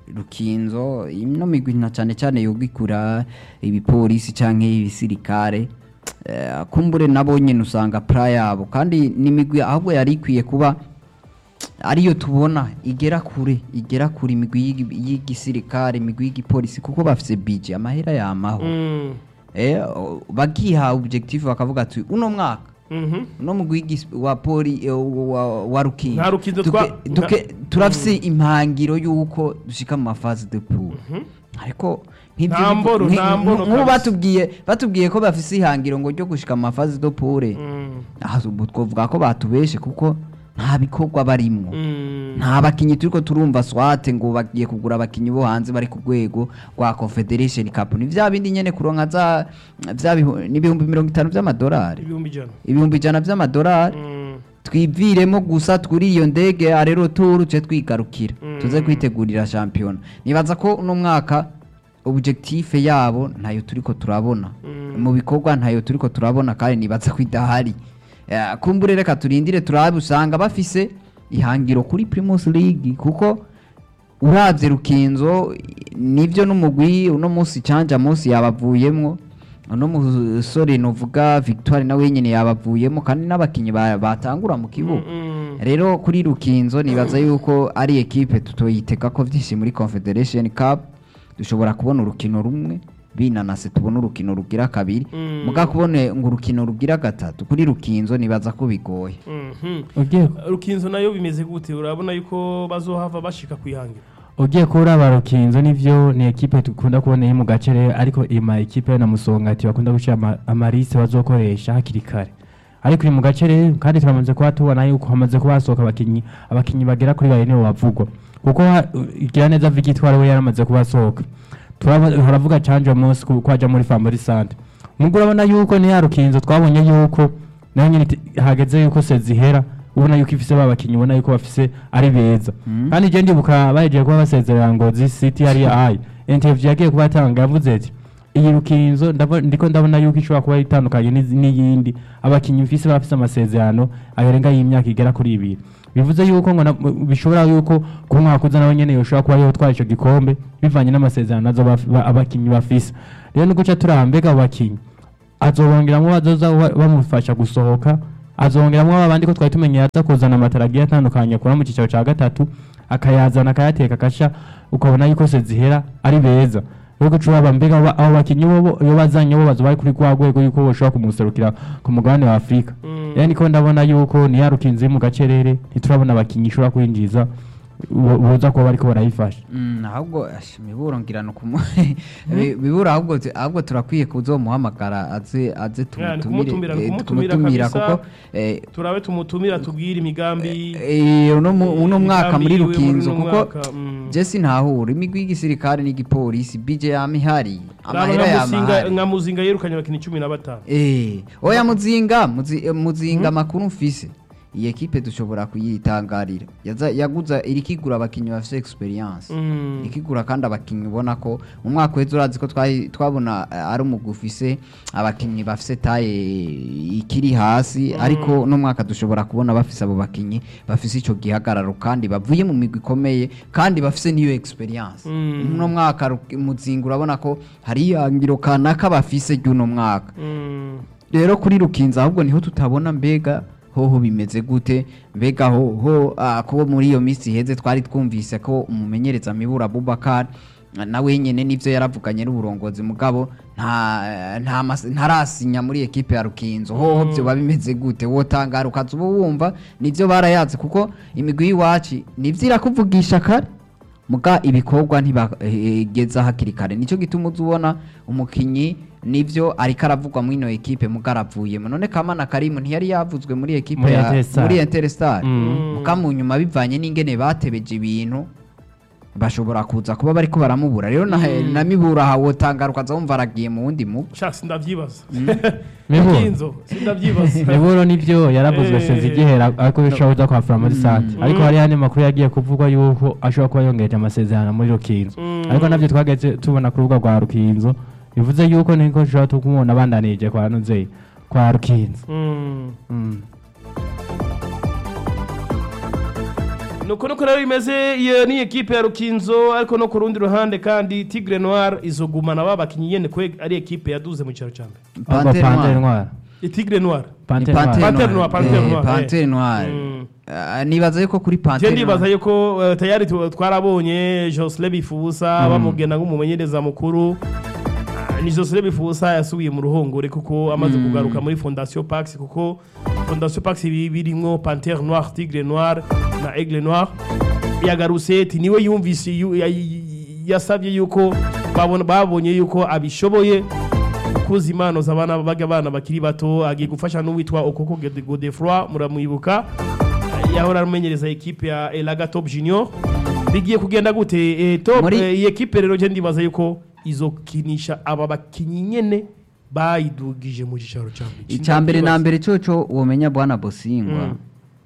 rukinzo ino migwi na cyane cyane yogikura ibipolisi canke ibisirikare eh, kumbure nabo nyene usanga pra yabo kandi n'imigwi ahubwo yari ikwiye kuba ariyo tubona igera kure igera kure imigwi y'igi- y'igisirikare imigwi y'igipolisi kuko bafise bije amahera yamaho Mm. eh, o- bagiha objective bakavuga ati uno mwaka Mhm. uno mugwi w'igis- wa poli eh, wa, wa rukinzo Nta Rukinzo Duke- twa- duke- nta- turafise impangiro y'uko dushika mu mafazi de pool ariko nk'ibyo Nta bigo- mboro, nki- nta mboro nk'ubu kabisa. batubwiye batubwiye ko bafise ihangiro ngo ryo gushika mu mafazi de pool Mm. aha ubu twovuga ko batubeshe kuko nta bikorwa barimwo Mm. nta bakinyi turiko turumva swate ngo bagiye kugura abakinyi bo hanze bari ku rwego rwa confederation cup ni vya bindi nyene kuronka za vya bihu- n'ibihumbi mirongo itanu vy'amadolari ibihumbi ijana ibihumbi ijana vy'amadolari Mm. twiviremo gusa twuri iyo ndege arero turu ce twigarukira Mm. tuze kwitegurira shampiyona nibaza ko uno mwaka objectif yabo ntayo turiko turabona Mm. mu bikorwa ntayo turiko turabona kandi nibaza ko idahari Eh, kumbure reka turindire turabe usanga bafise ihangiro kuri Primus League kuko uravye rukinzo nivyo n'umugwi uno munsi canja munsi yabavuyemwo uno musore novuga Victoire nawe nyene yabavuyemo kandi n'abakinyi ba- batangura mu kibuga Mm. rero kuri rukinzo nibaza yuko ari ekipe tutoyitega ko vyinshi muri confederation cup dushobora kubona urukino rumwe binanase tubona urukino rugira kabiri Mm. muga kubone ngo urukino rugira gatatu kuri rukinzo nibaza ko bigoye Mhm. ugiye rukinzo nayo bimeze gute urabona yuko bazohava bashika kwihangira ugiye kuraba rukinzo nivyo ni ekipe dukunda kubona iri mu gace rero ariko ima ekipe na musongati bakunda gushira ama- amarise bazokoresha hakiri kare ariko iri mu gace rero kandi turamaze kuba tubona yuko hamaze kuba hasohoka abakinyi abakinyi bagera kuri bane nibo bavugwa kuko ha- igira neza Victoire we yaramaze kuba asohoka turaba- haravuga canje munsi ko ko aja muri Family Centre mugo urabona yuko ni yarukinzo twabonye yuko nayo nyine iti- hageze yuko sezihera ubona yuko ifise babakinyi ubona yuko bafise ari beza kandi je ndibuka bahejeje kuba basezerera ngo zi city yari ayi interview yagiye kuba atanga yavuze ati iyi rukinzo ndabo- ndiko ndabona yuko ishobora kuba itandukanye n'izi- n'iyindi abakinyi mfise bafise amasezerano arenga y'imyaka igera kuri ibiri bivuze yuko ngo na- bishobora yuko ku mwaka uza nawe nyene yoshobora kuba yotwara ico gikombe bivanye n'amasezerano nazo baf- ba- abakinyi bafise rero ni guca turambega abo bakinyi azobongeramwo bazoza ba- bamufasha gusohoka azongeramwo babandi ko twari tumenye yaza kuzana amatara agiye atandukanye akura mu cicaro ca gatatu akayazana akayateka akasha ukabona yuko sezihera ari beza rero guca uraba mbega abo- abo bakinyi bobo iyo bazanye bo bazoba bari kuri rwa rwego yuko boshobora kumuserukira ku mugabane wa afurika rero niko ndabona yuko niyarukinze mu gacerere ntiturabona abakinyi ishobora kwinjiza bo- boza kuba bariko barayifasha Mm, ahubwo ash, miburo ngirano kumu Bi- bibura ahubwo tu- ahubwo turakwiye kuzomuhamagara aze aze Yeah, ni tumutumire kumutumira, ni eh, kumutumira tumutumira kabisa. kuko eh, turabe tumutumira tubwire imigambi eh, uno mu- uno mwaka imigambi muri yiwe muri rukinzo uno kuko mwaka, mm. jesi ntahura imigwi y'igisirikare n'igipolisi bije yama ihari Raba amahera nka yama Muzinga- ahari nka muzinga yirukanye abakinnyi cumi na batanu Eh, oya muzinga muzi, eh, muzinga amakuru mfise iyi ekipe dushobora kuyitangarira Yaza- yaguza irikigura abakinyi bafise experience Mm. irikigura kandi abakinyi ubona ko mu mwaka weza urazi ko twahi- twabona eh, ari umugwi ufise abakinyi bafise taye ikiri hasi ariko no mwaka dushobora kubona bafise abo bakinyi bafise ico gihagararo kandi bavuye mu migwi ikomeye kandi bafise n'iyo experience Mm. uno mwaka Ru- muzinga urabona ko hari ihangiro kanaka bafise ry'uno mwaka Mm. rero kuri rukinza ahubwo niho tutabona mbega hoho bimeze gute mbega hoho ah, ko muri iyo minsi iheze twari twumvise ko umumenyereza mibura Abubakar ah, nawe nyene nivyo yaravuganye n'uburongozi mugabo nta nta mas- ntarasinya muri ekipe ya rukinzo hoho byo bimeze gute wotangara ukaza uba wumva nivyo barayazi kuko imigwi y'iwacu nivyo irakuvugisha kare muga ibikorwa ntibageza hakiri kare nicyo gituma uza ubona umukinyi nivyo ariko aravugwa muri ino ekipe muga aravuyemo none kamana karimu ntiyari yavuzwe muri ekipe Muri ya Interstar. muri Interstar Mm. muga mu nyuma bivanye n'ingene batebeje ibintu bashobora kuza kuba bariko baramubura rero na, na mibura hawotangara ukaza wumva aragiye mu wundi mugwi sha sindavyibaza Miburo. Rukinzo, sindavyibaza miburo nivyo yaravuzwe Eh. seza igihera ariko bishobora kuza kwa Family Centre ariko hari yandi makuru yagiye kuvugwa yuko ashobora kuba yongeje amasezerano muri Rukinzo Mm. ariko navyo twageze tubona ku rubuga rwa Rukinzo bivuze yuko niko dushobora tukumubona abandanije kwa Nuzeye kwa Rukinzo Mm. Mm. nuko nuko rero bimeze iyo ni ekipe ya rukinzo ariko no ku rundi ruhande kandi tigre noir izogumana ba bakinnyi nyene kwe ari ekipe yaduze mu cyaro cya mbere ahubwo Panthère Panthère Noire. Noire itigre noir Ni Panthère Panthère Noire Panthère Noire, Panthère Eh, Noire, Panthère eh. Noire Mm. Ah, nibaza yuko kuri je Panthère ndibaza Noire yuko uh, tayari tu- twarabonye Josle Bifusa bamugenda nk'umumenyereza mukuru Ah, ni Josle Bifusa yasubiye mu ruhongore kuko amaze kugaruka muri Fondation Pax kuko Fondation Pax ibi- birimwo Panthère Noire Tigre Noir na Aigle Noir yagarutse ati niwe yumvise yu- ya- yasabye yuko babona- babonye yuko abishoboye kuza impano z'abana baga abana bakiri bato agiye gufasha n'uwitwa Okoko Gode- Godefroy muramwibuka yahora amenyereza ekipe ya Elaga Top Junior bigiye kugenda gute eh, top Muri- eh, iyi ekipe rero je ndibaza yuko izokinisha aba bakinyi nyene bayidugije mu gicaro cya mbere icya mbere na mbere coco womenya bwana bosingwa Mm.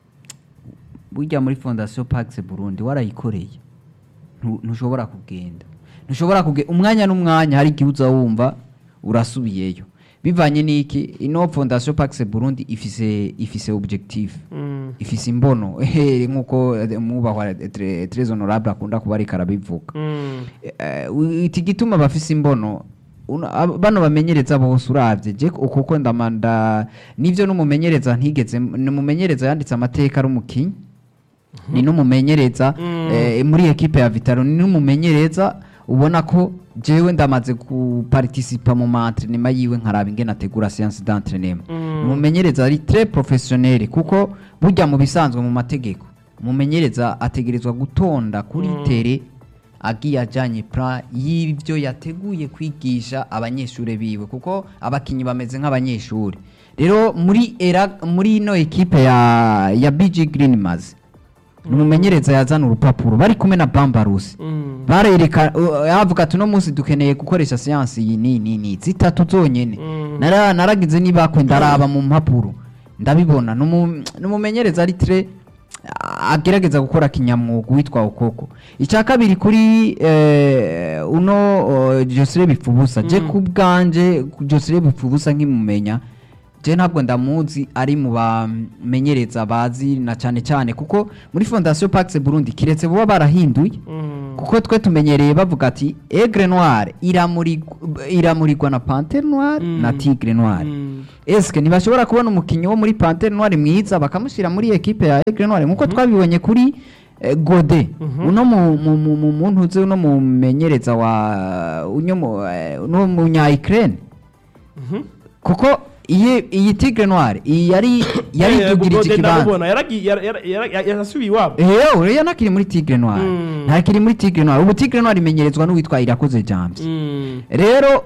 burya muri fondation pax burundi warayikoreye Ntu- ntushobora kugenda ntushobora kugenda umwanya n'umwanya hari igihe uza wumva urasubiyeyo bivanye n'iki ino fondation pax burundi ifise ifise objectif Mm. ifise imbono ehe, nk'uko eh, mwubahwa eh, Tre- Tres honorable akunda kuba ariko arabivuga Mm. Eh, iki gituma bafise imbono uno- ab- bano bamenyereza bose uravye je ukuko ndamanda nivyo n'umumenyereza ntigeze n'umumenyereza yanditse amateka ari umukinyi ni n'umumenyereza Mm. eh, muri ekipe ya Vitaro ni n'umumenyereza ubona ko jewe ndamaze kuparticipa mu maentrenema yiwe nkaraba ingene ategura séance d'entraînement Mm. umumenyereza ari très professionnel kuko burya mu bisanzwe mu mategeko umumenyereza ategerezwa gutonda kuri Mm. tere agiye ajanye plan y'ivyo yateguye kwigisha abanyeshuri biwe kuko abakinyi bameze nk'abanyeshuri rero muri era muri ino ekipe ya ya BG Green Maz ni umumenyereza yazana urupapuro bari kumwe na bambarusi Mm. barereka uh, yavuga ati uno munsi dukeneye gukoresha siyansi iyi ni ni ni zitatu zonyene Mm. Nara- naragize nibakwe ndaraba mu mpapuro ndabibona Numu- numumenyereza ari tre a- agerageza gukora kinyamwuga witwa ukoko icya kabiri kuri eh, uno uh, Josire Bipfubusa je Mm. ku bwanje Josire Bipfubusa nkimumenya je ntabwo ndamuzi ari mu bamenyereza bazi na cyane cyane kuko muri Fondation Pax Burundi kiretse buba barahinduye Mm. kuko twe tumenyereye bavuga ati Aigle Noir iramurig- iramurirwa na Panthère Noire Mm. na Tigre Noire Mm. eske ntibashobora kubona umukinnyi wo muri Panthère Noire mwiza bakamushyira muri ekipe ya Aigle Noire nk'uko twabibonye kuri eh, Gode Mhm. uno mu- mu- mu- mu- muntu uzi uno mumenyereza wa uno mu- eh, uno munya Ukraine Mhm. kuko iyi iyi Tigre Noire iyi yari yari Eh, idugirije Gode ikibanza ndamubona, yaragi- yara- yara- yara- yarasubiye iwabo eyo uriya nakiri muri Tigre Noire Mm. ntakiri muri Tigre Noire ubu Tigre Noire imenyerezwa n'uwitwa Irakoze James Mm. rero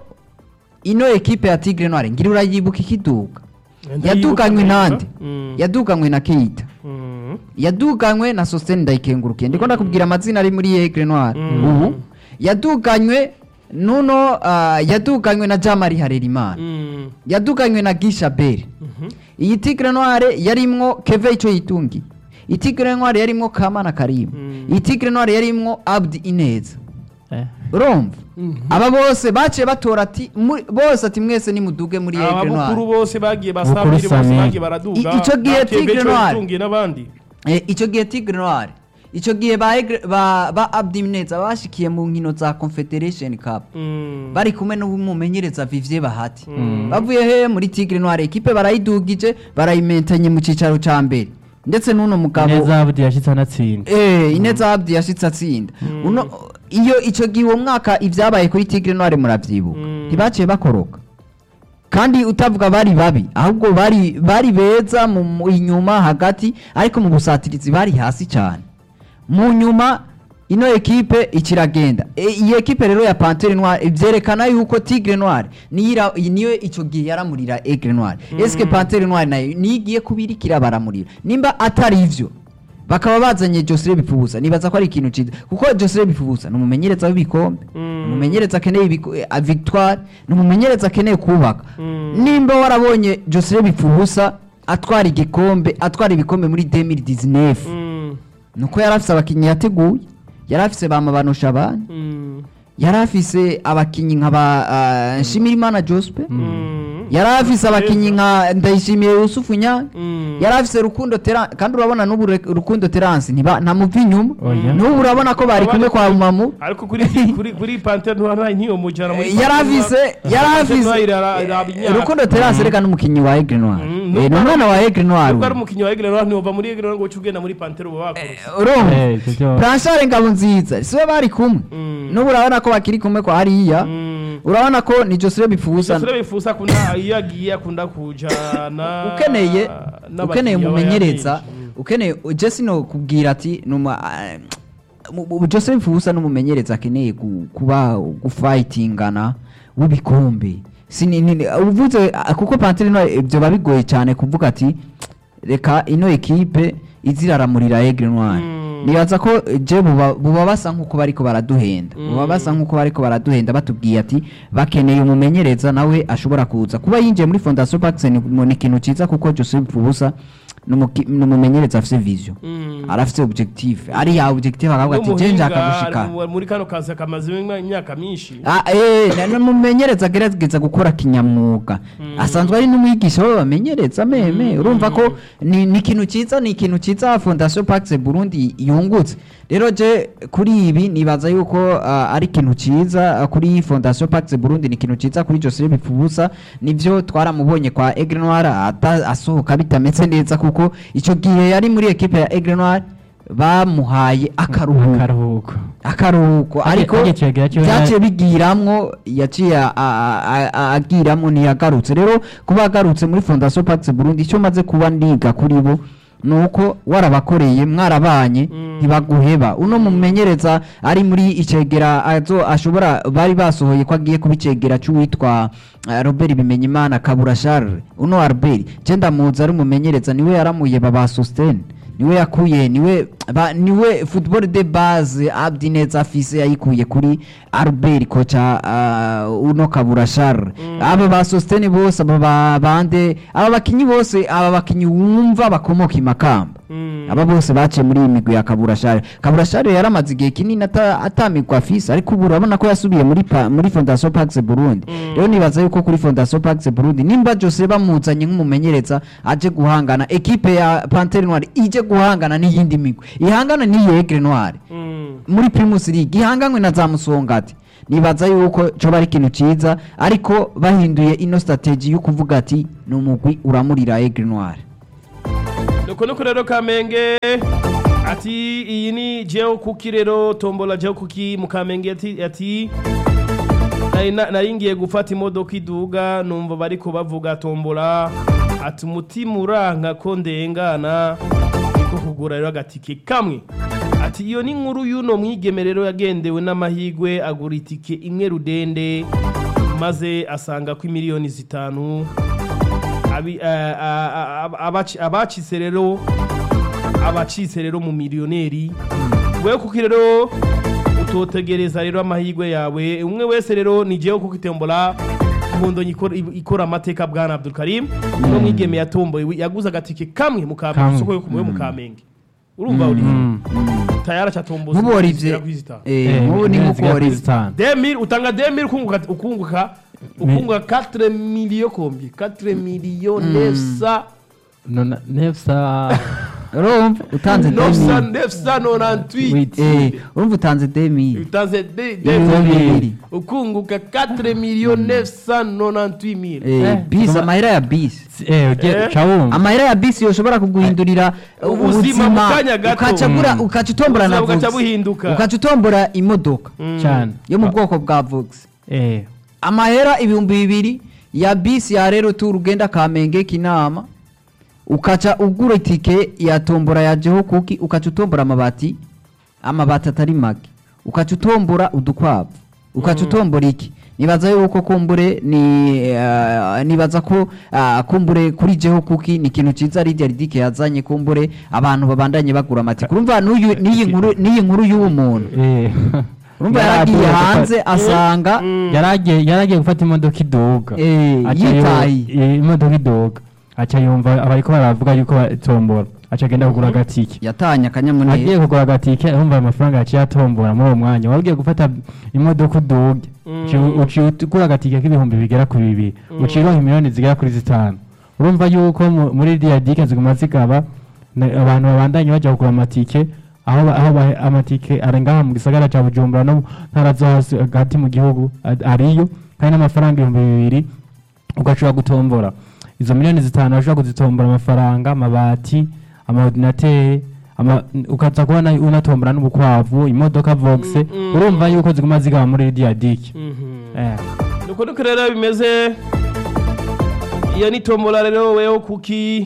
ino ekipe ya Tigre Noire ngira urayibuka ikiduka Ndayibuka yaduganywe neza. nande Mm. yaduganywe na Keita Mm. yaduganywe na Sostene Ndayikengurukiye ndiko ndakubwira amazina ari muri Aigle Noire Mm. ubu yaduganywe nuno ah, yaduganywe na Jamari Harerimana Mm. yaduganywe na Gisha Bere Mhm. iyi Tigre Noire yarimwo Keve ico yitungi iyi Tigre Noire yarimwo Kamana Karim Mm. iyi Tigre Noire yarimwo Abdi Ineza Eh. urumva Mhm. aba bose baciye batora ati muri- bose ati mwese nimuduge muri Aigle ababukuru Noire bose bagiye Bukuru basabiri bose Sami. bagiye baraduga I- ico gihe Bakebe Tigre ico Noire. yitungiye n'abandi Eh, ico gihe Tigre Noire ico gihe ba Aigle- ba ba Abdi Ineza bashikiye mu nkino za Confederation Cup Mm. bari kumwe n'umumenyereza Vivier Bahati Mm. bavuye he muri Tigre Noire ekipe barayidugije barayimentenye mu cicaro ca mbere ndetse n'uno mugabo neza abudi yashitse anatsinda Eh, Ineza Abdi yashitse atsinda uno iyo ico gihe uwo mwaka ivyabaye kuri Tigre Noire muravyibuka Mm. ntibaciye bakoroka kandi utavuga bari babi ahubwo bari bari beza mu mu- inyuma hagati ariko mu busatirizi bari hasi cyane mu nyuma ino ekipe ikiragenda e, iyi ekipe rero ya Panthère Noire vyerekana yuko Tigre Noire niyo ira- niyo ico gihe yaramurira Aigle Noire eske Panthère Noire nayo nigiye kubirikira baramurira nimba atari ivyo bakaba bazanye Josire Bipfubusa nibaza ko ari ikintu ciza kuko Josire Bipfubusa ni umumenyereza w'ibikombe Mm. ni umumenyereza akeneye ibiko- eh, a victoire ni umumenyereza akeneye kubaka Mm. nimba warabonye Josire Bipfubusa atwara igikombe atwara ibikombe muri 2019 Mm. nuko yari afise abakinnyi yateguye yari afise ba Mabano Shabani Mm. yari afise abakinnyi nka ba uh, Nshimirimana Jospe Mm. yari afise abakinnyi nka Ndayishimiye Yusufu Nyange Mm. yari afise Rukundo Terence kandi urabona n'ubu Re- Rukundo Terence ntiba ntamuva inyuma Oya. n'ubu urabona ko bari kumwe kwa Mamu ariko kuri kuri kuri Panthère Noire ntiyo mujana muri yari afise yari afise afise Rukundo Terence reka n'umukinnyi wa Aigle Noire Mm, Eh, ni umwana wa Aigle Noire nubwo ari uyu. umukinnyi wa Aigle Noire ntiwova muri Aigle Noire ngo uce ugenda muri Panthère uba wakorose urumva Eh, ivyo vyo- Blanchard Ngabonziza siwe bari kumwe Mm. n'ubu urabona ko bakiri kumwe kwa hariya Mm. urabona ko ni Josire Bipfubusa Josire bifuza akunda iyo agiye akunda kujana ukeneye n'abakiriya ukeneye aba umumenyereza yaheje. Mm. ukeneye Jesse no kubwira ati numa mu- mu- Joseph Bipfubusa n'umumenyereza akeneye gu- kuba gufightingana w'ibikombe Sini- nini- uvuze ah, kuko Panthère Noire ibyo babigoye cyane kuvuga ati reka ino ekipe iziraramurira Aigle Noire Mm. nibaza ko eh, je buba buba basa nkuko bariko baraduhenda Mm. buba basa nkuko bariko baraduhenda batubwiye ati bakeneye umumenyereza nawe ashobora kuza kuba yinjiye muri Fondation Pax ni ni ikintu ciza kuko Joseph Bipfubusa n'umuki- n'umumenyereza afise vision Mm. arafise objectif ari ya objectif akavuga ati je N'umuhinga njaka gushika ari mu- muri kano kazi kamaze imyaka myinshi Ah, eh, na- n'umumenyereza agerageza gukora kinyamwuga asanzwe ari n'umwigisha w'abamenyereza meme urumva ko ni ni ikintu ciza ni ikintu ciza Fondation Pax Burundi yungutse rero je kuri ibi nibaza yuko ah, ari ikintu ciza ah, kuri Fondation Pax Burundi ni ikintu ciza kuri Joseph Bipfubusa nivyo twaramubonye kwa Aigle Noire ata- asohoka bitameze neza kuko ico gihe yari muri equipe ya Aigle Noire bamuhaye akaruhuko akaruhuko akaruhuko Age- ariko agicegera cyo byaciye bigiramwo yaciye a- a- a- a- agiramwo ntiyagarutse rero kuba agarutse muri fondation pax burundi icyo maze kuba ndiga kuri bo ni uko warabakoreye mwarabanye Mm. ntibaguheba uno mumenyereza ari muri icegera azo ashobora bari basohoye ko agiye kuba icegera cy'uwitwa eh, robert bimenyimana kabura charles uno albert je ndamuzi ari umumenyereza niwe yaramuye baba sostene niwe yakuye niwe ba, niwe football de base Abdi Neza afise yayikuye kuri Albert kocha uh, uno Kabura Charles aba ba Sostene bose aba ba bande aba bakinyi bose aba bakinyi wumva bakomoka imakamba Mm. aba bose baciye muri iyi migwi ya Kabura Charles Kabura Charles yaramaze igihe kinini ata- atamigwa afise ariko ubu urabona ko yasubiye muri pa, muri Fondation Pax Burundi rero nibaza yuko kuri Fondation Pax Burundi nimba Jose bamuzanye nk'umumenyereza aje guhangana ekipe ya Panthère Noire ije guhangana n'iyindi migwi ihangana n'iyi Aigle Noire Mm. muri Primus League ihanganywe na za Musongati nibaza yuko coba ari ikintu ciza ariko bahinduye ino strategy yo kuvuga ati ni umugwi uramurira Aigle Noire nuko nuko rero kamenge ati iyi ni jeo kuki rero tombola jeo kuki mu kamenge ati ati nari na- nari ngiye gufata imodoka iduga numva bariko bavuga tombola ati umutima uranka ko ndengana niko kugura rero agatike kamwe ati iyo ni inkuru y'uno mwigeme rero yagendewe n'amahigwe agura itike imwe rudende maze asanga ko imiliyoni zitanu abi- a- a- a- a- abaci- abacitse rero abacitse rero mu miliyoneri wewe kuko rero utotegereza rero amahirwe yawe umwe wese rero ni jewe kuko itembola impundo ikora- ikora amateka bwana Abdul Karim no mwigeme yatomboye yaguze agatike kamwe mu kamenge Kamwe. isoko yo kumuwe mu kamenge urumva uri Mm. tayara chatomboza nk'ubu Olivier eh, nk'ubu ni nk'uko Olivier Demir utanga Demir ukunguka ukunguka ukunguka 4 millions combien 4 millions 900 nefsa urumva utanze 900 demi 998 Wait. eh urumva utanze demi utanze de ibihumbi Demir bibiri ukunguka 4 millions 998 mille eh Eh, bisi tuma- amahera ya bisi Eh. cawumva amahera ya bisi yoshobora kuguhindurira uh, Ubuzima mu kanya gato. ukaca gura ukaca utombora na Ubuzima bugaca Vox buhinduka. ukaca utombora imodoka cyane yo mu bwoko bwa Vox eh amahera ibihumbi bibiri ya bisi ya rero tu rugenda kamenge kinama ukaca ugura itike ya tombora ya jeho kuki ukaca utombora amabati amabati atari make ukaca utombora udukwavu ukaca utombora iki nibaza yuko kumbure ni uh, nibaza ko uh, kumbure kuri jeho kuki ni ikintu ciza Lydia Ridike yazanye kumbure abantu babandanye bagura amatike urumva n'uyu n'iyi nkuru n'iyi nkuru y'uwo muntu eh urumva Yaragiye yaragiye gufata- hanze asanga yaragiye yaragiye gufata imodoka iduga Eh, Aca yu- yitahiye. eh, imodoka iduga aca yumva abariko baravuga yuko batombora aca agenda kugura agatike yatanye agiye akanyamuneza kugura agatike arumva amafaranga yaciye atombora muri uwo mwanya wari ugiye gufata imodoka uduge Mm. uciye ugura agatike k'ibihumbi bigera ku bibiri uciye uronka miliyoni zigera kuri zitanu urumva yuko mu- muri iriya dike ziguma zigaba na- abantu babandanye bajya kugura amatike aho ba- aho ba- amatike ari ngaha mu gisagara cya bujumbura no mu ntara zo hasi hagati mu gihugu a- ariyo kandi n'amafaranga ibihumbi bibiri ugashobora gutombora izo miliyoni zitanu urashobora kuzitombora amafaranga amabati amaordinateri ama, ukaza kubona unatombora n'ubukwavu imodoka voxe mm, urumva yuko ziguma zigaba muri iriya dike eh. nuko nuko rero bimeze iyo ni tombola rero weho kuki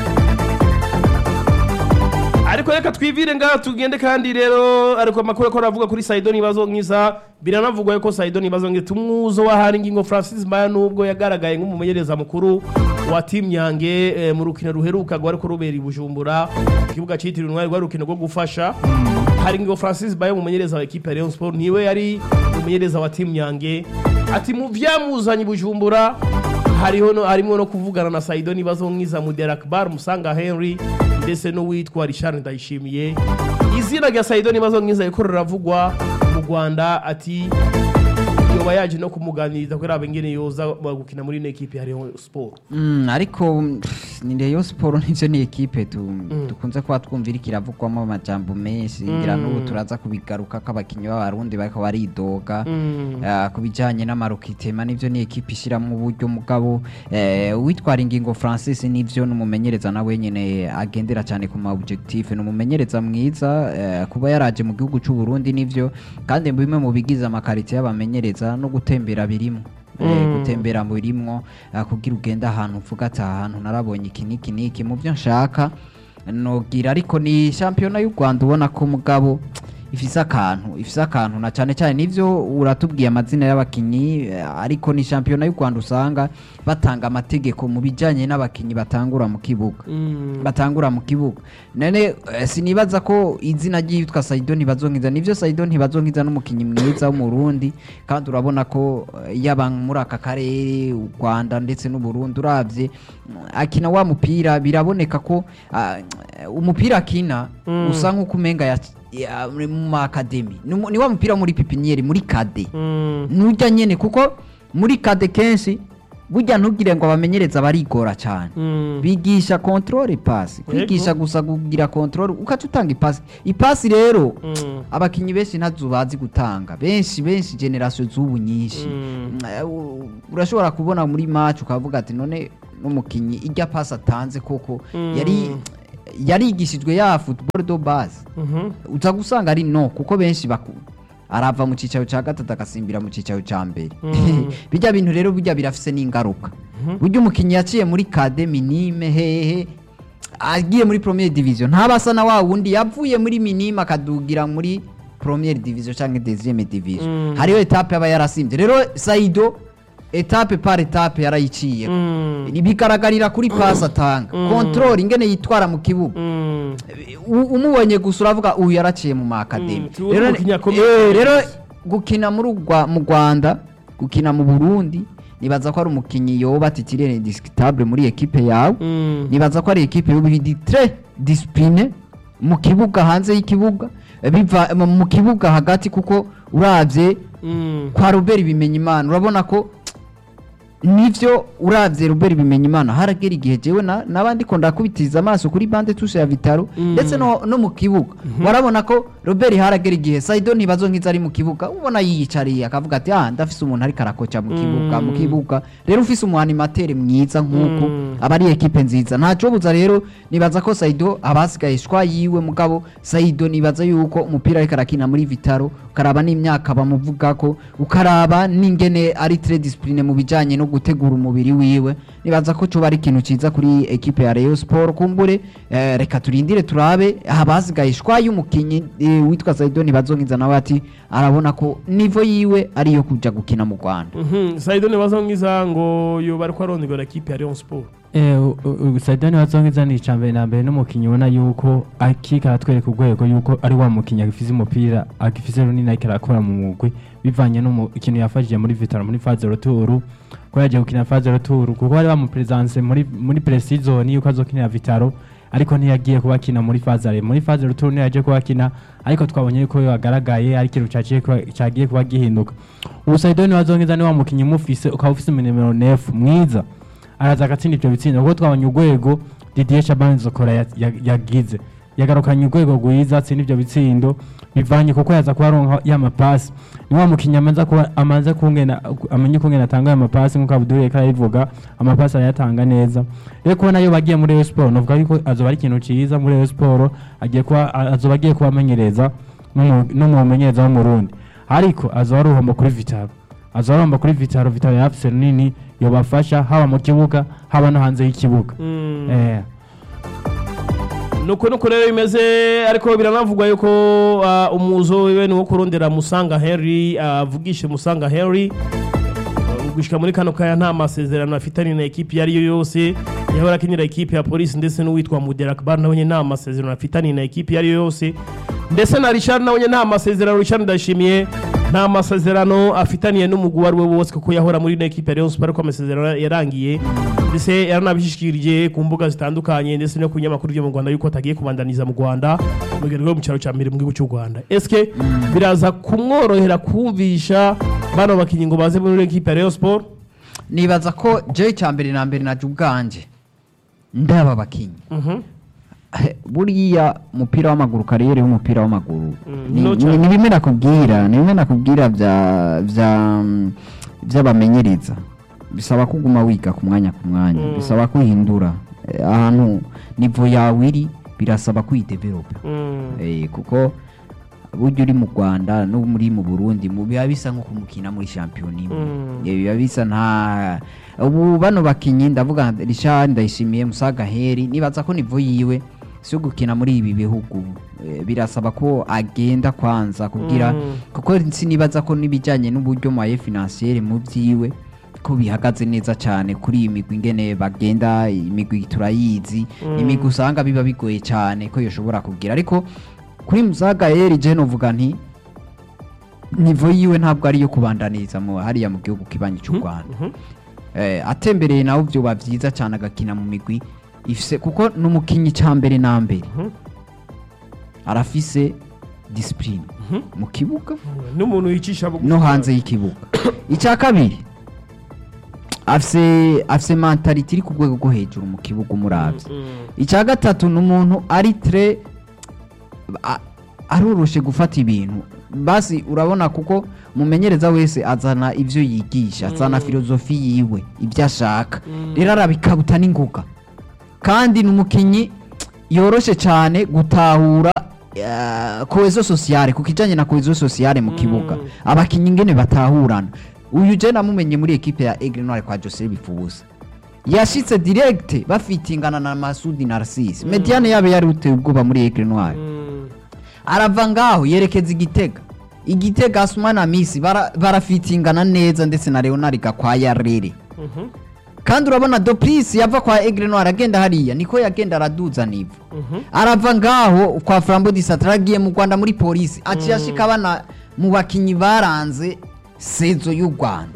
ariko reka twivire ngaha tugende kandi rero ariko amakuru ko aravuga kuri Saido nibazo nkiza biranavugwa yuko Saido nibazo ngiza tumwuzo wa hari ngingo Francis Mbaya nubwo yagaragaye nk'umumenyereza mukuru wa Team Nyange eh, mu rukino ruheruka rwari ko rubera i Bujumbura ku kibuga cyitiriwe intwari rwari urukino rwo gufasha hari ngingo Francis Mbaya umumenyereza wa equipe ya Rayon Sport niwe yari umumenyereza wa Team Nyange ati mu vyamuzanye i Bujumbura hariho no harimo no kuvugana na Saido nibazo nkiza Mudera Akbar Musanga Henry ndetse n'uwitwa Richard Ndayishimiye izina rya Saido nibazo nkiza riko riravugwa mu Rwanda ati yoba yaje no kumuganiriza ko rabe ngene yoza gukina muri equipe ya Rayon Sport Mm, ariko pff, ni Rayon Sport nivyo ni ekipe tu, dukunze kuba twumvira ikiravugwamo amajambo menshi ngira n'ubu turaza kubigaruka ko abakinyi b'abarundi bariko baridoga Ah, ku bijanye n'amarokitema nivyo ni ekipe ishiramwo uburyo mugabo eh, uwitwara ingingo Francis nivyo n'umumenyereza nawe nyene agendera cyane ku ma objectif ni umumenyereza mwiza eh, kuba yaraje mu gihugu c'u Burundi nivyo kandi bimwe mu bigize amakarite y'abamenyereza no gutembera birimo Eh, gutembera mu birimwo ah, kugira ugenda ahantu uvuga ati aha hantu narabonye iki n'iki n'iki mu byo nshaka nogira ariko ni shampiyona y'u Rwanda ubona ko mugabo ifise akantu ifise akantu na cyane cyane nivyo uratubwiye amazina y'abakinyi eh, ariko ni shampiyona y'u Rwanda usanga batanga amategeko mu bijanye n'abakinyi batangura mu kibuga Mm. batangura mu kibuga none eh, sinibaza ko izina ryitwa Saido ntibazonkiza nivyo Saido ntibazonkiza n'umukinyi mwiza w'umurundi kandi urabona ko eh, yaba muri aka karere u Rwanda ndetse n'u Burundi uravye mm, akina wa mupira biraboneka ko ah, umupira akina Mm. usa nk'uko umenga ya, ya, mu ma academy ni mu- ni wa mupira muri pipiniere muri kade Mm. nujya nyene kuko muri kade kenshi burya ntugire ngo abamenyereza barigora cyane Mm. bigisha control pass kwigisha gusa kugira control ukaca utanga ipasi ipasi rero Mm. abakinyi benshi ntazo bazi gutanga benshi benshi generation z'ubu nyinshi Mm. Eh, u- urashobora kubona muri match ukavuga ati none n'umukinyi irya pass atanze koko Mm. yari yarigishijwe ya football do base Mhm. uza gusanga ari no kuko benshi baku arava mu cicaro ca gatatu agasimbira mu cicaro ca mbere Mm. bijya bintu rero bijya birafise n'ingaruka burya umukinnyi yaciye muri kade minime hehe agiye muri premiere division ntabasa na wa wundi yavuye muri minime akadugira muri premiere division canke deuxième division Mm. hariho etape aba yarasimbye rero saido etape par etape yarayiciye Mm. bigaragarira kuri pass atanga Mm. control ingene yitwara mu kibuga Mm. U- umubonye gusa uravuga uyu yaraciye mu maakademi Mm, tuwe umukinnyi akomeye. Eh, rero gukina muri Rwa- mu rwanda gukina mu burundi nibaza ko ari umukinnyi yoba titirere indiscutable muri ekipe yawe Mm. nibaza ko ari ekipe y'ubiri tre discipline mu kibuga hanze y'ikibuga eh, biva mu- mu kibuga hagati kuko uravye Mm. kwa Robert Bimenyimana urabona ko nivyo uravye Robert Bimenyimana haragera igihe jewe na- nabandi ko ndakubitiza amaso kuri bande tushe ya Vitaro Mm. ndetse no, no mu kibuga warabona ko Robert haragera igihe Saido ntibazo nkiza ari mu kibuga ubona yiyicariye akavuga ati ah ndafise umuntu ariko arakoca mu kibuga mu Mm. kibuga rero ufise umu animateur mwiza nkuko Mm. aba ari ekipe nziza ntaco buza rero nibaza ko Saido abasigaye shwa yiwe mugabo Saido nibaza yuko umupira ariko arakina muri Vitaro ukaraba n'imyaka bamuvugako ukaraba n'ingene ari très discipline mu bijanye no gutegura umubiri wiwe nibaza ko coba ari ikintu ciza kuri ekipe ya Rayon Sport kumbure eh, reka turindire turabe abasigaye shwa y'umukinyi eh, witwa Saido ntibazonkiza nawe ati arabona ko nivo yiwe ariyo kuja gukina mu Rwanda Mhm. Saido nibazo ngiza ngo yoba ariko arondegwa ekipe ya Rayon Sport. saidani wazongiza ni icambere na mbere n'umukinnyi ubona yuko akika aratwereka urwego yuko ari wa mukinnyi agifise umupira agifise runini ariko arakora mu mugwi bivanye n'ikintu yafashije muri vitaro muri faze roturu ko yagiye gukina faze roturu kuko bari bamuperezanse muri muri presizoni yuko azokinira vitaro ariko ntiyagiye kuba akina muri fazare muri faze ruturu niyo yagiye kuba akina ariko twabonye yuko yagaragaye ari ikintu caciye kuba- cagiye kuba gihinduka ubu saidoni wazongiza ni wa mukinnyi umufise ukaba ufise nimero nefu mwiza araza agatsinda ivyo bitsindo kuko twabonye urwego Didier Shaban Zokora ya- ya- yagize yagarukanye urwego rwiza atsinda ivyo bitsindo bivanye kuko yaza kuba aronka ya mapasi ni wa mukinnyi amaze kuba amaze kungena amenye kungena atanga ya mapasi nk'uko Abdul Reka yabivuga amapasi arayatanga neza rero kubona yo bagiye muri Rayon Sport novuga yuko azoba ari ikintu ciza muri Rayon Sport agiye kuba azoba agiye kuba amenyereza n'umu- n'umumenyereza w'umurundi ariko azoba ari uruhombo kuri Vitaro azoba aromba kuri Vitaro Vitaro yafise runini yobafasha haba mu kibuga haba no hanze y'ikibuga Mm. eh nuko nuko rero bimeze ariko biranavugwa yuko ah, umuzo wiwe ni wo kurondera musanga henry avugishe musanga henry Uh, gushika muri kano kaya nta masezerano afitanye na ekipi iyo ari yo yose yahora akinira ekipi ya polisi ndetse n'uwitwa mudera akbar nawe nyine nta masezerano afitanye na ekipi iyo ari yo yose ndetse na richard nawe nyine nta masezerano richard ndashimiye nta masezerano afitaniye n'umugwi uwo ari we wose kuko yahora muri ino ekipi ya Rayon Sport ariko amasezerano yarangiye ndetse yaranabishikirije ku mbuga zitandukanye ndetse no ku binyamakuru byo mu Rwanda yuko atagiye kubandaniza mu Rwanda mu rugendo rwo mu cyaro cya mbere mu gihugu cy'u Rwanda eske biraza kumworohera kumvisha bano bakinnyi ngo baze muri ekipi ya Rayon Sport nibaza ko jewe cya mbere na mbere naje ubwanje ndaba abakinyi Mhm. Eh, buriya umupira w'amaguru kariyeri y'umupira w'amaguru Mm, ni- no ni cyane. ni bimwe nakubwira ni bimwe nakubwira vya vya mm, vy'abamenyereza bisaba kuguma wiga ku mwanya ku mwanya Mm. bisaba kwihindura Eh, ahantu nivo yawe iri birasaba kwidevelopa Mm. Eh, kuko burya uri mu rwanda no muri mu burundi mu biba bisa nko kumukina muri shampiyona imwe Mm. Eh, biba bisa nta ubu bano bakinyi ndavuga nka richard ndayishimiye musaga heri nibaza ko nivo yiwe si gukina muri ibi bihugu Eh, birasaba ko agenda kwanza kugira Mm. kuko sinibaza ko n'ibijyanye n'uburyo maye financiere mu byiwe ko bihagaze neza cyane kuri iyi migwi ingene bagenda imigwi turayizi imigwi usanga biba bigoye cyane ko yoshobora kugira ariko kuri musaga yeri je novuga nti nivo yiwe ntabwo ari iyo kubandaniriza mu hariya mu gihugu kibanyi cy'u Rwanda eh, atembereye nawe byoba byiza cyane agakina mu migwi ifise kuko n'umukinyi cya mbere na mbere arafise discipline mu kibuga n'umuntu yicisha bugufi no hanze y'ikibuga icya kabiri afise afise mentality iri ku rwego rwo hejuru mu kibuga umuravye Mm. icya gatatu ni umuntu ari tre a- aroroshe gufata ibintu basi urabona kuko mumenyereza wese azana ibyo yigisha azana filozofi yiwe ibyo ashaka rero arabikabuta n'ingoga kandi ni umukinnyi yoroshe cyane gutahura eh, kohezo sosiyale ku kijyanye na kohezo sosiyale mu kibuga abakinnyi ingene batahurana uyu je namumenye muri ekipe ya Aigle Noir kwa Jose Bifuza yashitse direct bafitingana na Masudi Narcisse Mediane yabe yari uteye ubwoba muri Aigle Noir Mm. arava ngaho yerekeza igitega igitega Asuma na Misi bara- barafitingana neza ndetse na Leonard Gakwaya rere Mhm. kandi urabona Dopris yava kwa Aigle Noir agenda hariya niko yagenda araduza nivo Mhm. arava ngaho kwa Flambeau du Centre agiye mu Rwanda muri polisi aciye ashika bana mu bakinyi baranze sezo y'u Rwanda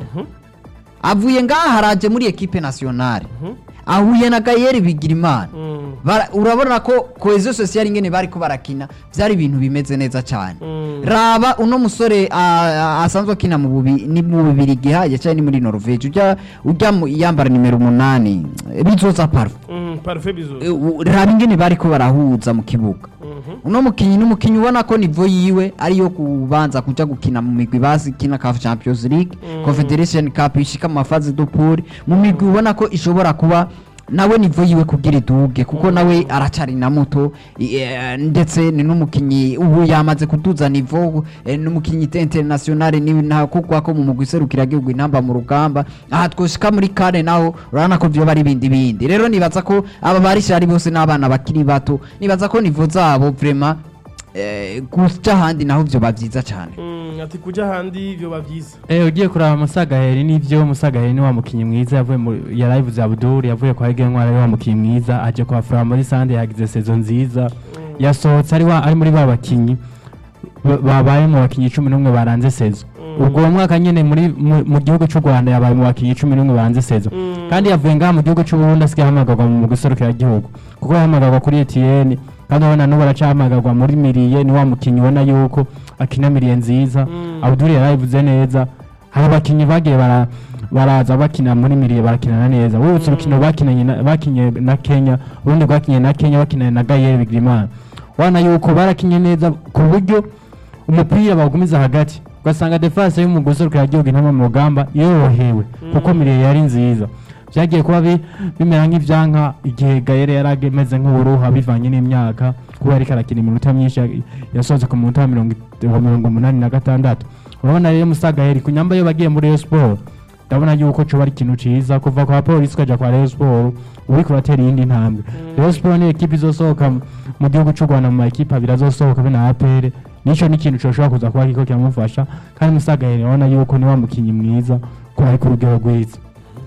avuye ngaha haraje muri ekipe nationale ahuye na Gayeri Bigirimana Mm. Bara- urabona ko cohesion sociale ingene bari ko barakina byari ibintu bimeze neza cyane Mm. raba uno musore a- a- asanzwe akina mu bubi ni mu bubiri gihaye cyane ni muri Norvege ujya ujya mu- yambara nimero umunani bizoza parfum Mm. Parfait bizo Eh, u- raba ingene bari ko barahuza mu kibuga Mhm. uno mukinyi n'umukinyi ubona ko nivo yiwe ariyo kubanza kuja gukina mu migwi basi kina CAF Champions League Confederation Cup ishika mu mafazi do pool mu migwi ubona ko ishobora kuba nawe nivo yiwe kugira iduge kuko nawe aracari na muto i- eh, ndetse ni n'umukinyi ubu yamaze kuduza nivo eh, n'umukinyi international ni ntakugwa ko mu mugwi serukira gihugu intamba mu rugamba aha twoshika muri kane naho urabona ko vyoba ari ibindi bindi rero nibaza ko aba barishari bose n'abana bakiri bato nibaza ko nivo zabo vraiment eh, kuja ahandi naho vyoba vyiza cane Mm. ati kuja ahandi byoba byiza Eh ugiye kuraba Musagaheri nivyo Musagaheri ni wa mukinyi mwiza yavuye mu yarayivuze Abdul yavuye kwa Ege Ntwara ari wa mukinyi mwiza aje kwa Flambeau Sande yagize saison nziza yasohotse ari wa ari muri ba bakinyi ba- babaye mu bakinyi 11 baranze saison ubwo uwo mwaka nyene muri mu mu gihugu cy'u Rwanda yabaye mu bakinyi 11 baranze saison kandi yavuye ngaha mu gihugu cy'u Burundi asigaye ahamagarwa mu guserukira igihugu kuko yahamagarwa kuri Etienne kandi urabona n'ubu aracahamagarwa muri Miriye ni wa mukinyi ubona yuko akina Miriye nziza Abdul yarayivuze neza hari abakinyi bagiye bara baraza bakina muri Miriye barakinana neza wibutse urukino bakinanye na- bakinye na Kenya urundi rwakinye na Kenya bakinanye na Gaël Bigirimana wana yuko barakinye neza ku buryo umupira bawugumiza hagati ugasanga defense y'umugozi urukira igihugu intama mu rugamba yorohewe kuko Miriye yari nziza byagiye kuba bi- bimera nk'ivyanka igihe Gaël yari ameze nk'uburuha bivanye n'imyaka kuba yariko arakina iminota myinshi ya- yasohotse ku munota wa mirongo it- wa mirongo umunani na gatandatu urabona rero Musagaheri ku nyamba yo bagiye muri Rayon Sport ndabona yuko coba ari ikintu ciza kuva kwa polisi ukaja kwa Rayon Sport uriko uratera iyindi ntambwe Rayon Sport ni ekipe izosohoka mu- mu gihugu c'u Rwanda mu makipe abiri azosohoka be na APR nico ni ikintu coshobora kuza kuba kiko kiramufasha kandi Musagaheri urabona yuko ni wa mukinyi mwiza ko ari ku rugero rwiza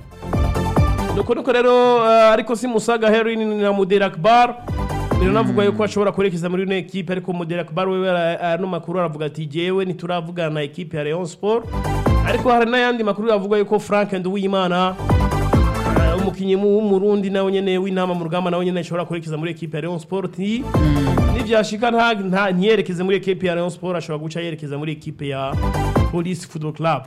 nuko nuko rero eh, ariko si musaga heroin na mudera akbar rero navuga yuko ashobora kwerekeza muri ino ekipe ariko mudera akbar wewe ara- ano makuru aravuga ati jewe ntituravugana na ekipe ya Rayon Sport ariko hari n'ayandi makuru avuga yuko Frank Nduwimana eh, umukinnyi mu- w'umurundi nawe nyene w'intama mu rugamba nawe nyene ashobora kwerekeza muri ekipe ya Rayon Sport Ni- nivyashika nta nta- ntiyerekeze muri ekipe ya Rayon Sport ashobora guca yerekeza muri ekipe ya Police Football Club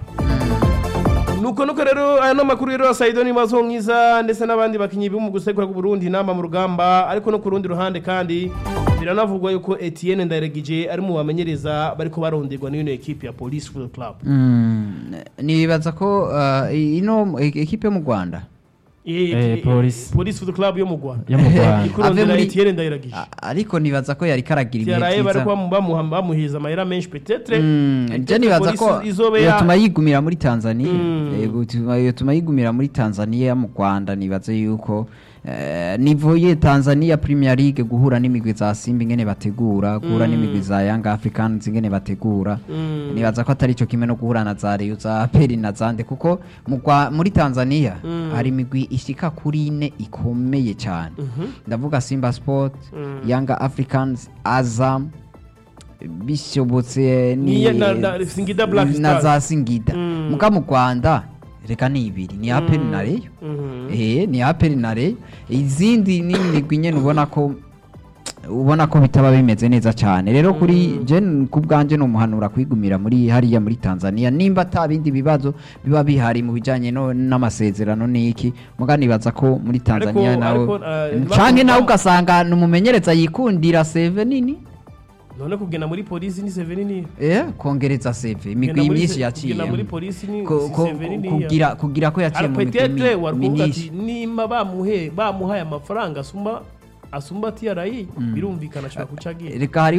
nuko nuko rero aya no makuru rero ya Saido ni mazo mwiza ndetse n'abandi bakinyi bo mu gusekura ku Burundi namba mu rugamba ariko no ku rundi ruhande kandi biranavugwa yuko Etienne Ndairagije ari mu bamenyereza bariko baronderwa n'ino ekipe ya Police Football Club Mm, nibaza ko uh, ino e- ekipe yo mu Rwanda Eh, Eh, eh, Police. Police Football Club yo mu Rwanda yo mu Rwanda ikurondera Ave muri- Etienne Ndairagije a- ariko nibaza ko yari karagira ibihe Tiaraye vyiza bariko bamuha bamuhiza amahera menshi peut-être Mm, Peut-être je nibaza ko Police izobe ya- yatuma yigumira muri Tanzania Mm. yego tuma- yatuma yigumira muri Tanzania mu Rwanda nibaze yuko eh, nivoye Tanzania Premier League guhura n'imigwi za Simba ingene bategura guhura n'imigwi za Young Africans ingene bategura Mm. nibaza ko atari cyo kimwe no guhura na za Rayon za Peri na Zande kuko mu Rwa- muri Tanzania hari imigwi ishika kuri ine ikomeye cyane ndavuga Simba Sport Young Africans Azam bishobotse ni Ni- na- na- Singida Black na Stars. za Singida Mm. muga mu Rwanda reka ni ibiri ni Aperi na Rayon Mhm. eh ni Aperi na Rayon izindi ni imigwi nyene ubona ko ubona ko bitaba bimeze neza cyane rero kuri je ku bwanje no muhanura kwigumira muri hariya muri Tanzania nimba ata bindi bibazo biba bihari mu bijanye no n'amasezerano niki muga nibaza ko muri Tanzania Ariko- nawe ariko, eh, canke bakumva- nawe ugasanga numumenyereza yikundira save nini none kugenda muri polisi ni seveni niyo eh kongereza save imigwi Kugenda muri myinshi se- yaciye kugenda muri polisi ni Ko- si ko- seveni ko- niyo kugira kugira ko yaciye mu migwi petetre mi- warikuvuga ati myinshi nimba bamuhe bamuhaye amafaranga asumba asumba TRI birumvikana ashobora kuca agiye reka hari